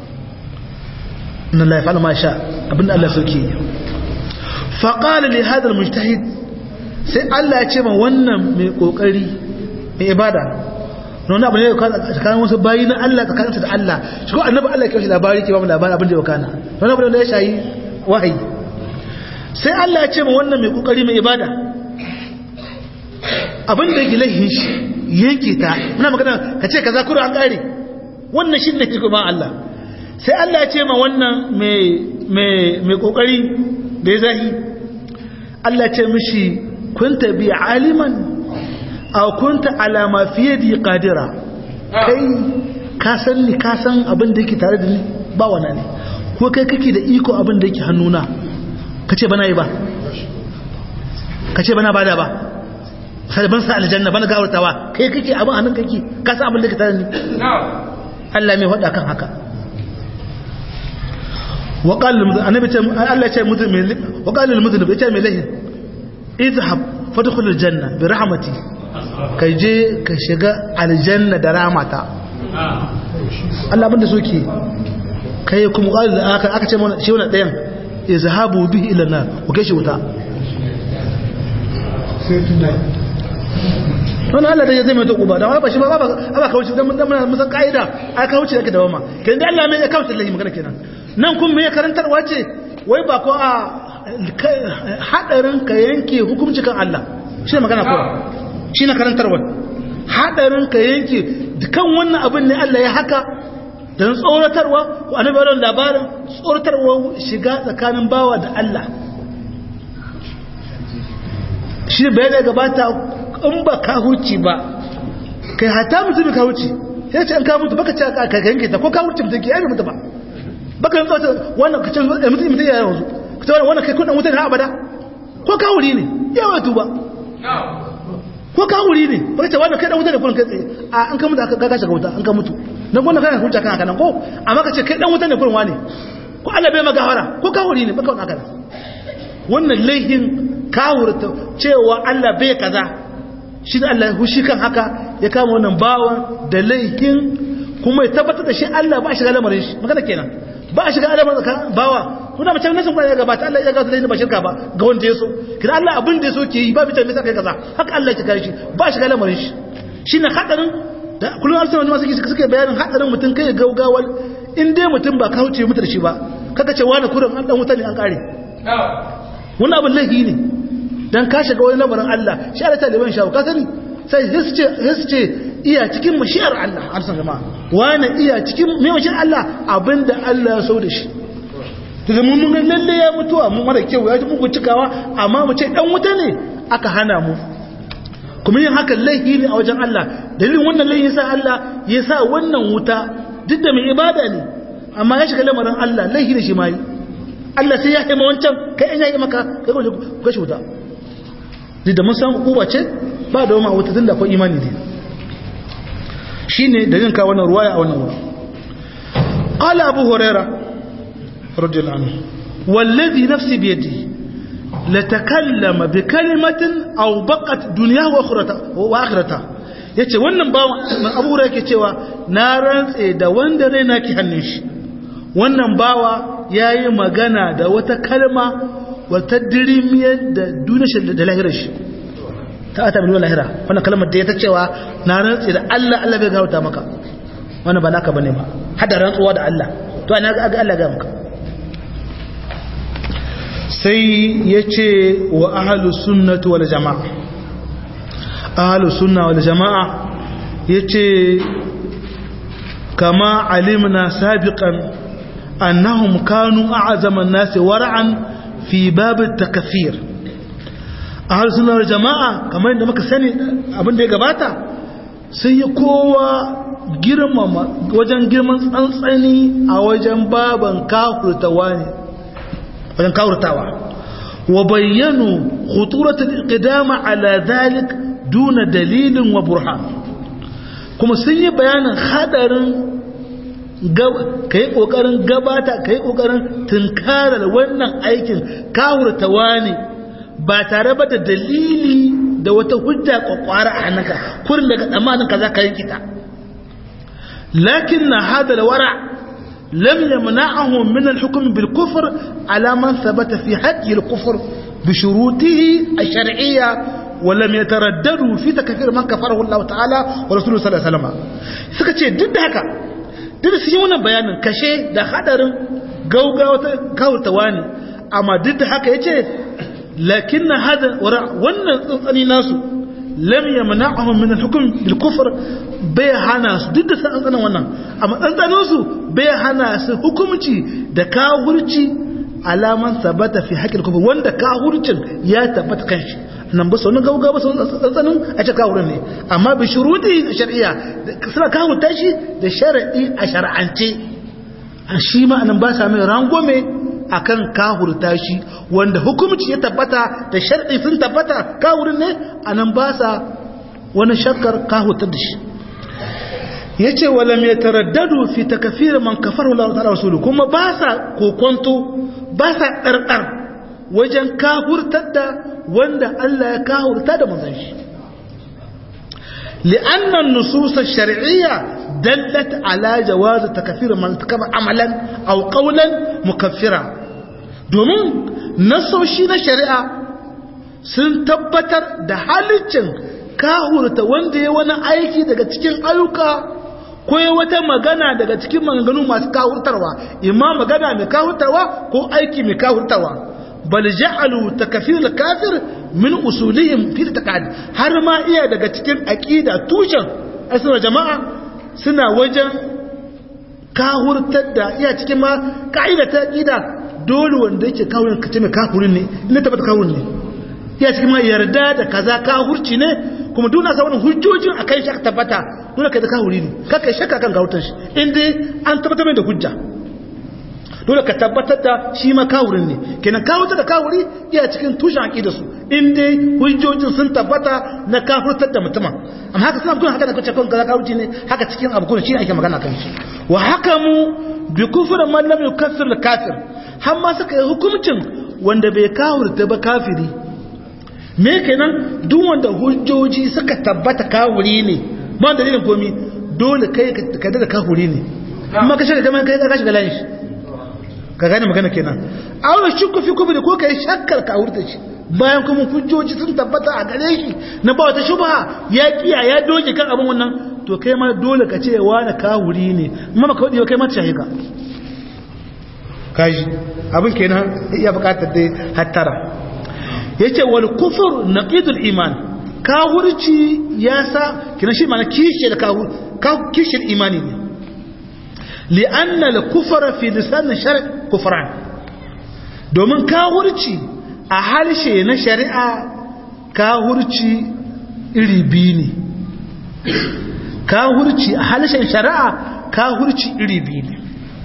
inna Allah yaf'alu ma sha abinda Allah sauke fa qala li hadha almujtahid sai Allah ya ce ma wannan mai kokari mai ibada nuna abu ne tsakanin wasu bayi na Allah tsakaninsa da Allah shi ko annabi Allah ya kawo shi labari ke ba mu labari abin da ya kana wani abu da ya shayi wahayi sai Allah ya ce ma wannan mai kokari mai ibada abin da yake laihin shi yanke ta muna magana ka ce kaza kuro an kare wannan shi ne ke kuma Allah sai Allah ya ce ma wannan mai mai mai kokari da ya zahi Allah ya ce mishi kunta bi aliman aw kunta ala ma fi yadi qadira kai ka san ni ka san abin da yake tare da ni ba wannan ne ko kai kake da iko abin da yake hannuna kace bana yi ba kace bana bada ba sai ban sa aljanna bana gawartawa kai kake abin hannun kake ka san abin da yake tare da ni Allah mai hada kan haka wa qala annabi ce Allah ya ce mutum wa qala lil mudhib ya ce mai lahin idhhab fadkhul aljanna bi rahmati kai je ka shiga aljanna da ramata Allah abinda soke kai kuma ƙwari da aka aka ce mana shi wani ɗayan ya zahabu bihi ila nar ku kai shi wuta wani Allah da ya zai mai ta ƙuba da wani ba shi ba ba kawuce don muna musan ƙa'ida a kawuce da ake da wama kenan da Allah mai ya kawuce da lahi magana kenan nan kun mai karantarwa ce wai ba ko a haɗarin ka yanke hukumci kan Allah shi ne magana kowa shi na karantarwar haɗarin ka yanke dukan wannan abin ne Allah ya haka don tsoratarwa ko annabi wannan labarin tsoratarwa shiga tsakanin bawa da Allah shi ne bayan da gabata in ba ka huci ba kai hata mutum ka huci ya ce an ka mutu baka ce ka yanke ta ko ka huci mutum ke yabi mutu ba baka yin tsawata wannan ka ce mutum mutum ya yanzu ka ce wannan kai kudin mutum na abada ko ka wuri ne yawa tuba ko ka wuri ne ba ka ce wanda kai dan wuta ne kullun kai tsaye a an ka mutu aka ka shiga wuta an ka mutu dan wannan kana hujja kan haka nan ko amma ka ce kai dan wuta ne kullun wane ko Allah bai maka hawara ko ka wuri ne baka wannan haka wannan laihin kawurta cewa Allah bai kaza shi da Allah hushi kan haka ya kama wannan bawa da laihin kuma ya tabbatar da shi Allah ba shi ga lamarin shi magana kenan ba shi ga lamarin ka bawa kuna mace nasin ba ya gabata Allah ya gabata da ba shirka ba ga wanda ya so kina Allah abin da ya so ke yi ba bitan me kai kaza haka Allah ya kare shi ba shi ga lamarin shi shine hadarin da kullum alsa wani masu suke bayanin hadarin mutum kai gaugawal in dai mutum ba ka huce mutar shi ba kaga ce wani kurin an dan wuta ne an kare wani abin laifi ne don ka shiga wani lamarin Allah shi ala taliban shawo ka sani sai su ce iya cikin mashiyar Allah a san jama'a wani iya cikin mai mashiyar Allah abinda Allah ya sau da shi daga mun mun lalle ya mutuwa mun mara kyau ya ji muku cikawa amma mu ce dan wuta ne aka hana mu kuma yin haka laifi ne a wajen Allah dalilin wannan laifi sa Allah ya sa wannan wuta duk da mai ibada ne amma ya shiga lamarin Allah laifi ne shi ma yi Allah sai ya haima wancan kai an yayi maka kai ko ka shi wuta duk da mun san hukuma ce ba da wama wuta tunda akwai imani ne shine da yin ka wannan ruwaya a wannan wuri qala abu huraira radiyallahu anhu wallazi nafsi bi yadihi latakallama bi kalimatin aw baqat dunyahu wa akhiratahu wa akhiratahu yace wannan ba abu huraira yake cewa na rantse da wanda raina ki hannun shi wannan bawa ya yi magana da wata kalma wata dirimiyar da duniyar da lahirar shi ta ata miliyon lahira wannan kalmar da ya ta cewa na rantsi da Allah Allah bai gauta maka wannan ba naka bane ba hada rantsuwa da Allah to ana ga Allah ga maka sai ya ce wa ahalus sunnatu wal jama'a ahalus sunna wal jama'a ya ce kama alimna sabiqan أنهم كانوا أعظم الناس ورعا في باب التكفير أهل السنة والجماعة كما عندما كساني أبن دي قباتا سيكوا girmama wajen girman tsantsani a wajen baban kafurtawa ne wajen kafurtawa wa bayyanu khuturatul iqdama ala dhalik duna dalilin wa burhan kuma sun yi bayanin hadarin ka yi ƙoƙarin gabata ka yi ƙoƙarin tunkarar wannan aikin kawurtawa ne ba tare ba da dalili da wata hujja ƙwaƙwara a hannunka kurin daga tsammanin ka za ka yi kita lakin na hada da wara lam yamna'ahu min al-hukm bil kufr ala man thabata fi haqqi al-kufr bi shurutihi ash-shar'iyya wa lam yataraddadu fi takfir man kafarahu Allah ta'ala wa rasuluhu sallallahu alaihi wasallam suka ce duk da haka duk da su yi wannan bayanin kashe da hadarin gaugawa ta kawurtawa ne amma duk da haka ya ce lakin na hada wannan tsantsani nasu lam ya mana'ahun min hukum bil kufr bai hana su duk da tsantsanin wannan amma tsantsanin su bai hana su hukumci da kawurci alaman sabata fi haƙƙin kufur wanda kawurcin ya tabbata kanshi nan ba su wani gauga ba su tsantsanin a ce kawurin ne amma bi shuruti shari'a suna kawurta shi da sharaɗi a shara'ance a shi ma'anin ba sa mai rangome a kan kawurta shi wanda hukumci ya tabbata da sharaɗi sun tabbata kawurin ne a nan ba sa wani shakkar kawurta da shi ya ce wala mai taraddadu fi takafir man kafaru Allah ta'ala rasulu kuma ba sa kokonto ba sa ɗarɗar wajen kafurtar da wanda Allah ya kafurta da manzon shi li'annan nusus ash-shar'iyya dallat ala jawaz takfir man takaba amalan aw qawlan mukaffira domin nasoshi na shari'a sun tabbatar da halicin kahurta wanda ya wani aiki daga cikin ayyuka ko wata magana daga cikin maganganu masu kahurtarwa imma magana mai kahurtarwa ko aiki mai kahurtarwa bal ja'alu takfir al-kafir min usulihim fi taqad har ma iya daga cikin aqida tushen asira jama'a suna wajen kahurtar da iya cikin ma ka'ida ta aqida dole wanda yake kahurin kace mai kahurin ne ina tabbata kahurin ne iya cikin ma yarda da kaza kahurci ne kuma duna sa wannan hujjojin akan shi aka tabbata dole kai da kahuri ne kaka shakka kan kahurtar shi in dai an tabbatar mai da hujja dole ka tabbatar da shi ma kawurin ne kenan kawuta da kawuri iya cikin tushen aqida su in dai hujjojin sun tabbata na kafirtar da mutumin amma haka suna kun haka da kace kun kaza kawuci ne haka cikin abu kun shi ake magana kan shi wa hakamu bi kufri man lam yukaffir al kafir har ma suka yi hukuncin wanda bai kawurta ba kafiri me kenan duk wanda hujjoji suka tabbata kawuri ne ba dalilin komi dole kai ka da kafuri ne amma ka shiga kamar kai ka shiga layin shi ka gane magana kenan awon shukku fi kubri ko kai shakkar ka wurta shi bayan kuma hujjoji sun tabbata a gare shi na ba wata shubha ya kiya ya doge kan abin wannan to kai ma dole ka ce wani kawuri ne amma ka wadi kai ma ta shahika kaji abin kenan iya bukatar dai hattara yace wal kufur naqidul iman kawurci ya sa kina shi mana kishiyar kawur kishiyar imani ne li'anna al-kufra fi lisan shar' kufran domin kawurci a harshe na shari'a kawurci iri biyu ne kawurci a harshen shari'a kawurci iri biyu ne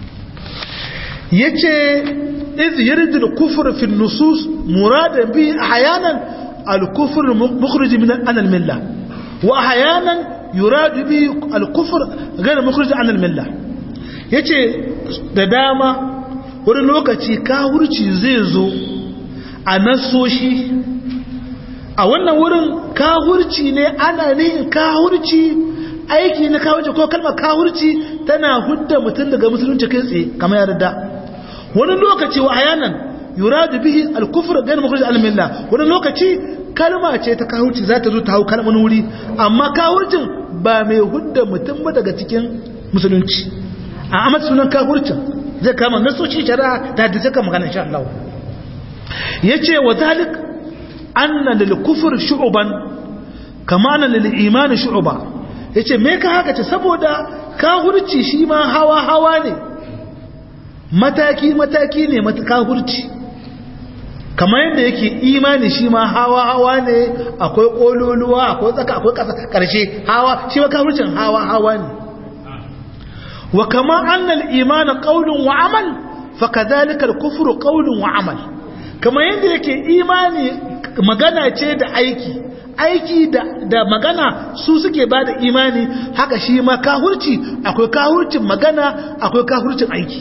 yace iz yuridu al-kufr fi an-nusus muradan bi ahyanan al-kufr mukhrij min al-millah wa ahyanan yuradu bi al-kufr ghayr mukhrij an al-millah yace da dama wani lokaci kawurci zai zo a nasoshi a wannan wurin kawurci ne ana nihin kawurci aiki na kawurci ko kalmar kawurci tana hudda mutum daga musulunci kai tsaye kamar yarda wani lokaci wa ayanan yuradu bihi al-kufr ghayr mukhrij al-millah wani lokaci kalma ce ta kawurci za ta zo ta hau kalmar wuri amma kawurcin ba mai hudda mutum ba daga cikin musulunci a amma sunan kawurcin zai kama nasoci shari'a da hadisi kan magana insha Allah yace wa zalik anna lil kufr shu'ban kama anna lil iman shu'ba yace me ka haka ce saboda kafirci shi ma hawa hawa ne mataki mataki ne kafirci kamar yadda yake imani shi ma hawa hawa ne akwai kololuwa akwai tsaka akwai karshe hawa shi ma kafircin hawa hawa ne wa kama anna al iman qawlun wa amal fakadhalika al kufru qawlun wa amal kamar yadda yake imani magana ce da aiki aiki da, da magana su suke ba da imani haka shi ma kahurci akwai kahurcin magana akwai kahurcin aiki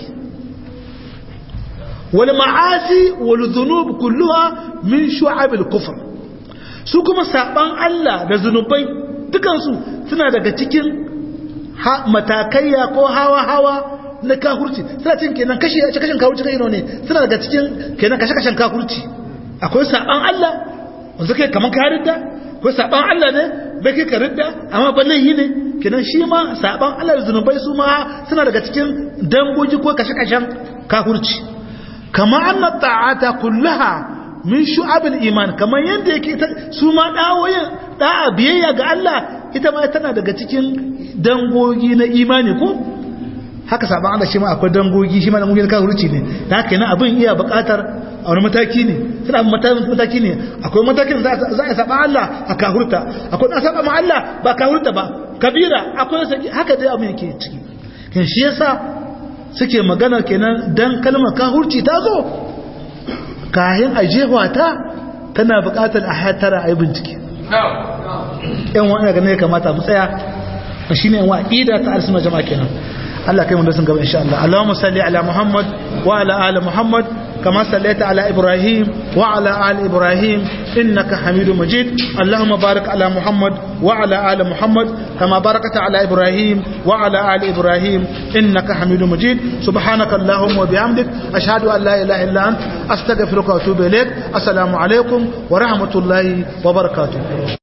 wal ma'asi wal dhunub kulluha min shu'abil kufr su kuma saban Allah da zunubai dukansu suna daga cikin matakaiya ko hawa hawa na kahurci suna cin kenan kashi kashin kahurci kai ne suna daga cikin kenan kashe kashen kahurci akwai saban Allah wanda kai kaman ka ridda akwai saban Allah ne bai kai ka ridda amma ballan yi ne kenan shi ma saban Allah da zunubai su ma suna daga cikin dangoji ko kashe kashen kahurci kama anna ta'ata kullaha min shu'abil iman kamar yanda yake su ma dawoyin da'a biyayya ga Allah ita ma tana daga cikin dangogi na imani ko haka saban Allah shi ma akwai dangogi shi ma da mugin kafirci ne da haka yana abin iya buƙatar a wani mataki ne suna abin mataki ne akwai matakin za a saba Allah a kahurta akwai na saba ma Allah ba kahurta ba kabira akwai saki haka dai abin yake ciki kin shi yasa suke magana kenan dan kalmar kahurci ta zo kayan ajewa ta tana buƙatar a hatara a yi bincike yan wani ganin ya kamata mu tsaya shine yan wa'ida ta arsuna jama'a kenan Allah kai mu da sun gaba insha Allah Allahumma salli ala Muhammad wa ala ali Muhammad kama sallaita ala Ibrahim wa ala ali Ibrahim innaka Hamidum Majid Allahumma barik ala Muhammad wa ala ali Muhammad kama barakta ala Ibrahim wa ala ali Ibrahim innaka Hamidum Majid subhanaka Allahumma wa bihamdik ashhadu an la ilaha illa ant astaghfiruka wa atubu ilaik assalamu alaikum wa rahmatullahi wa barakatuh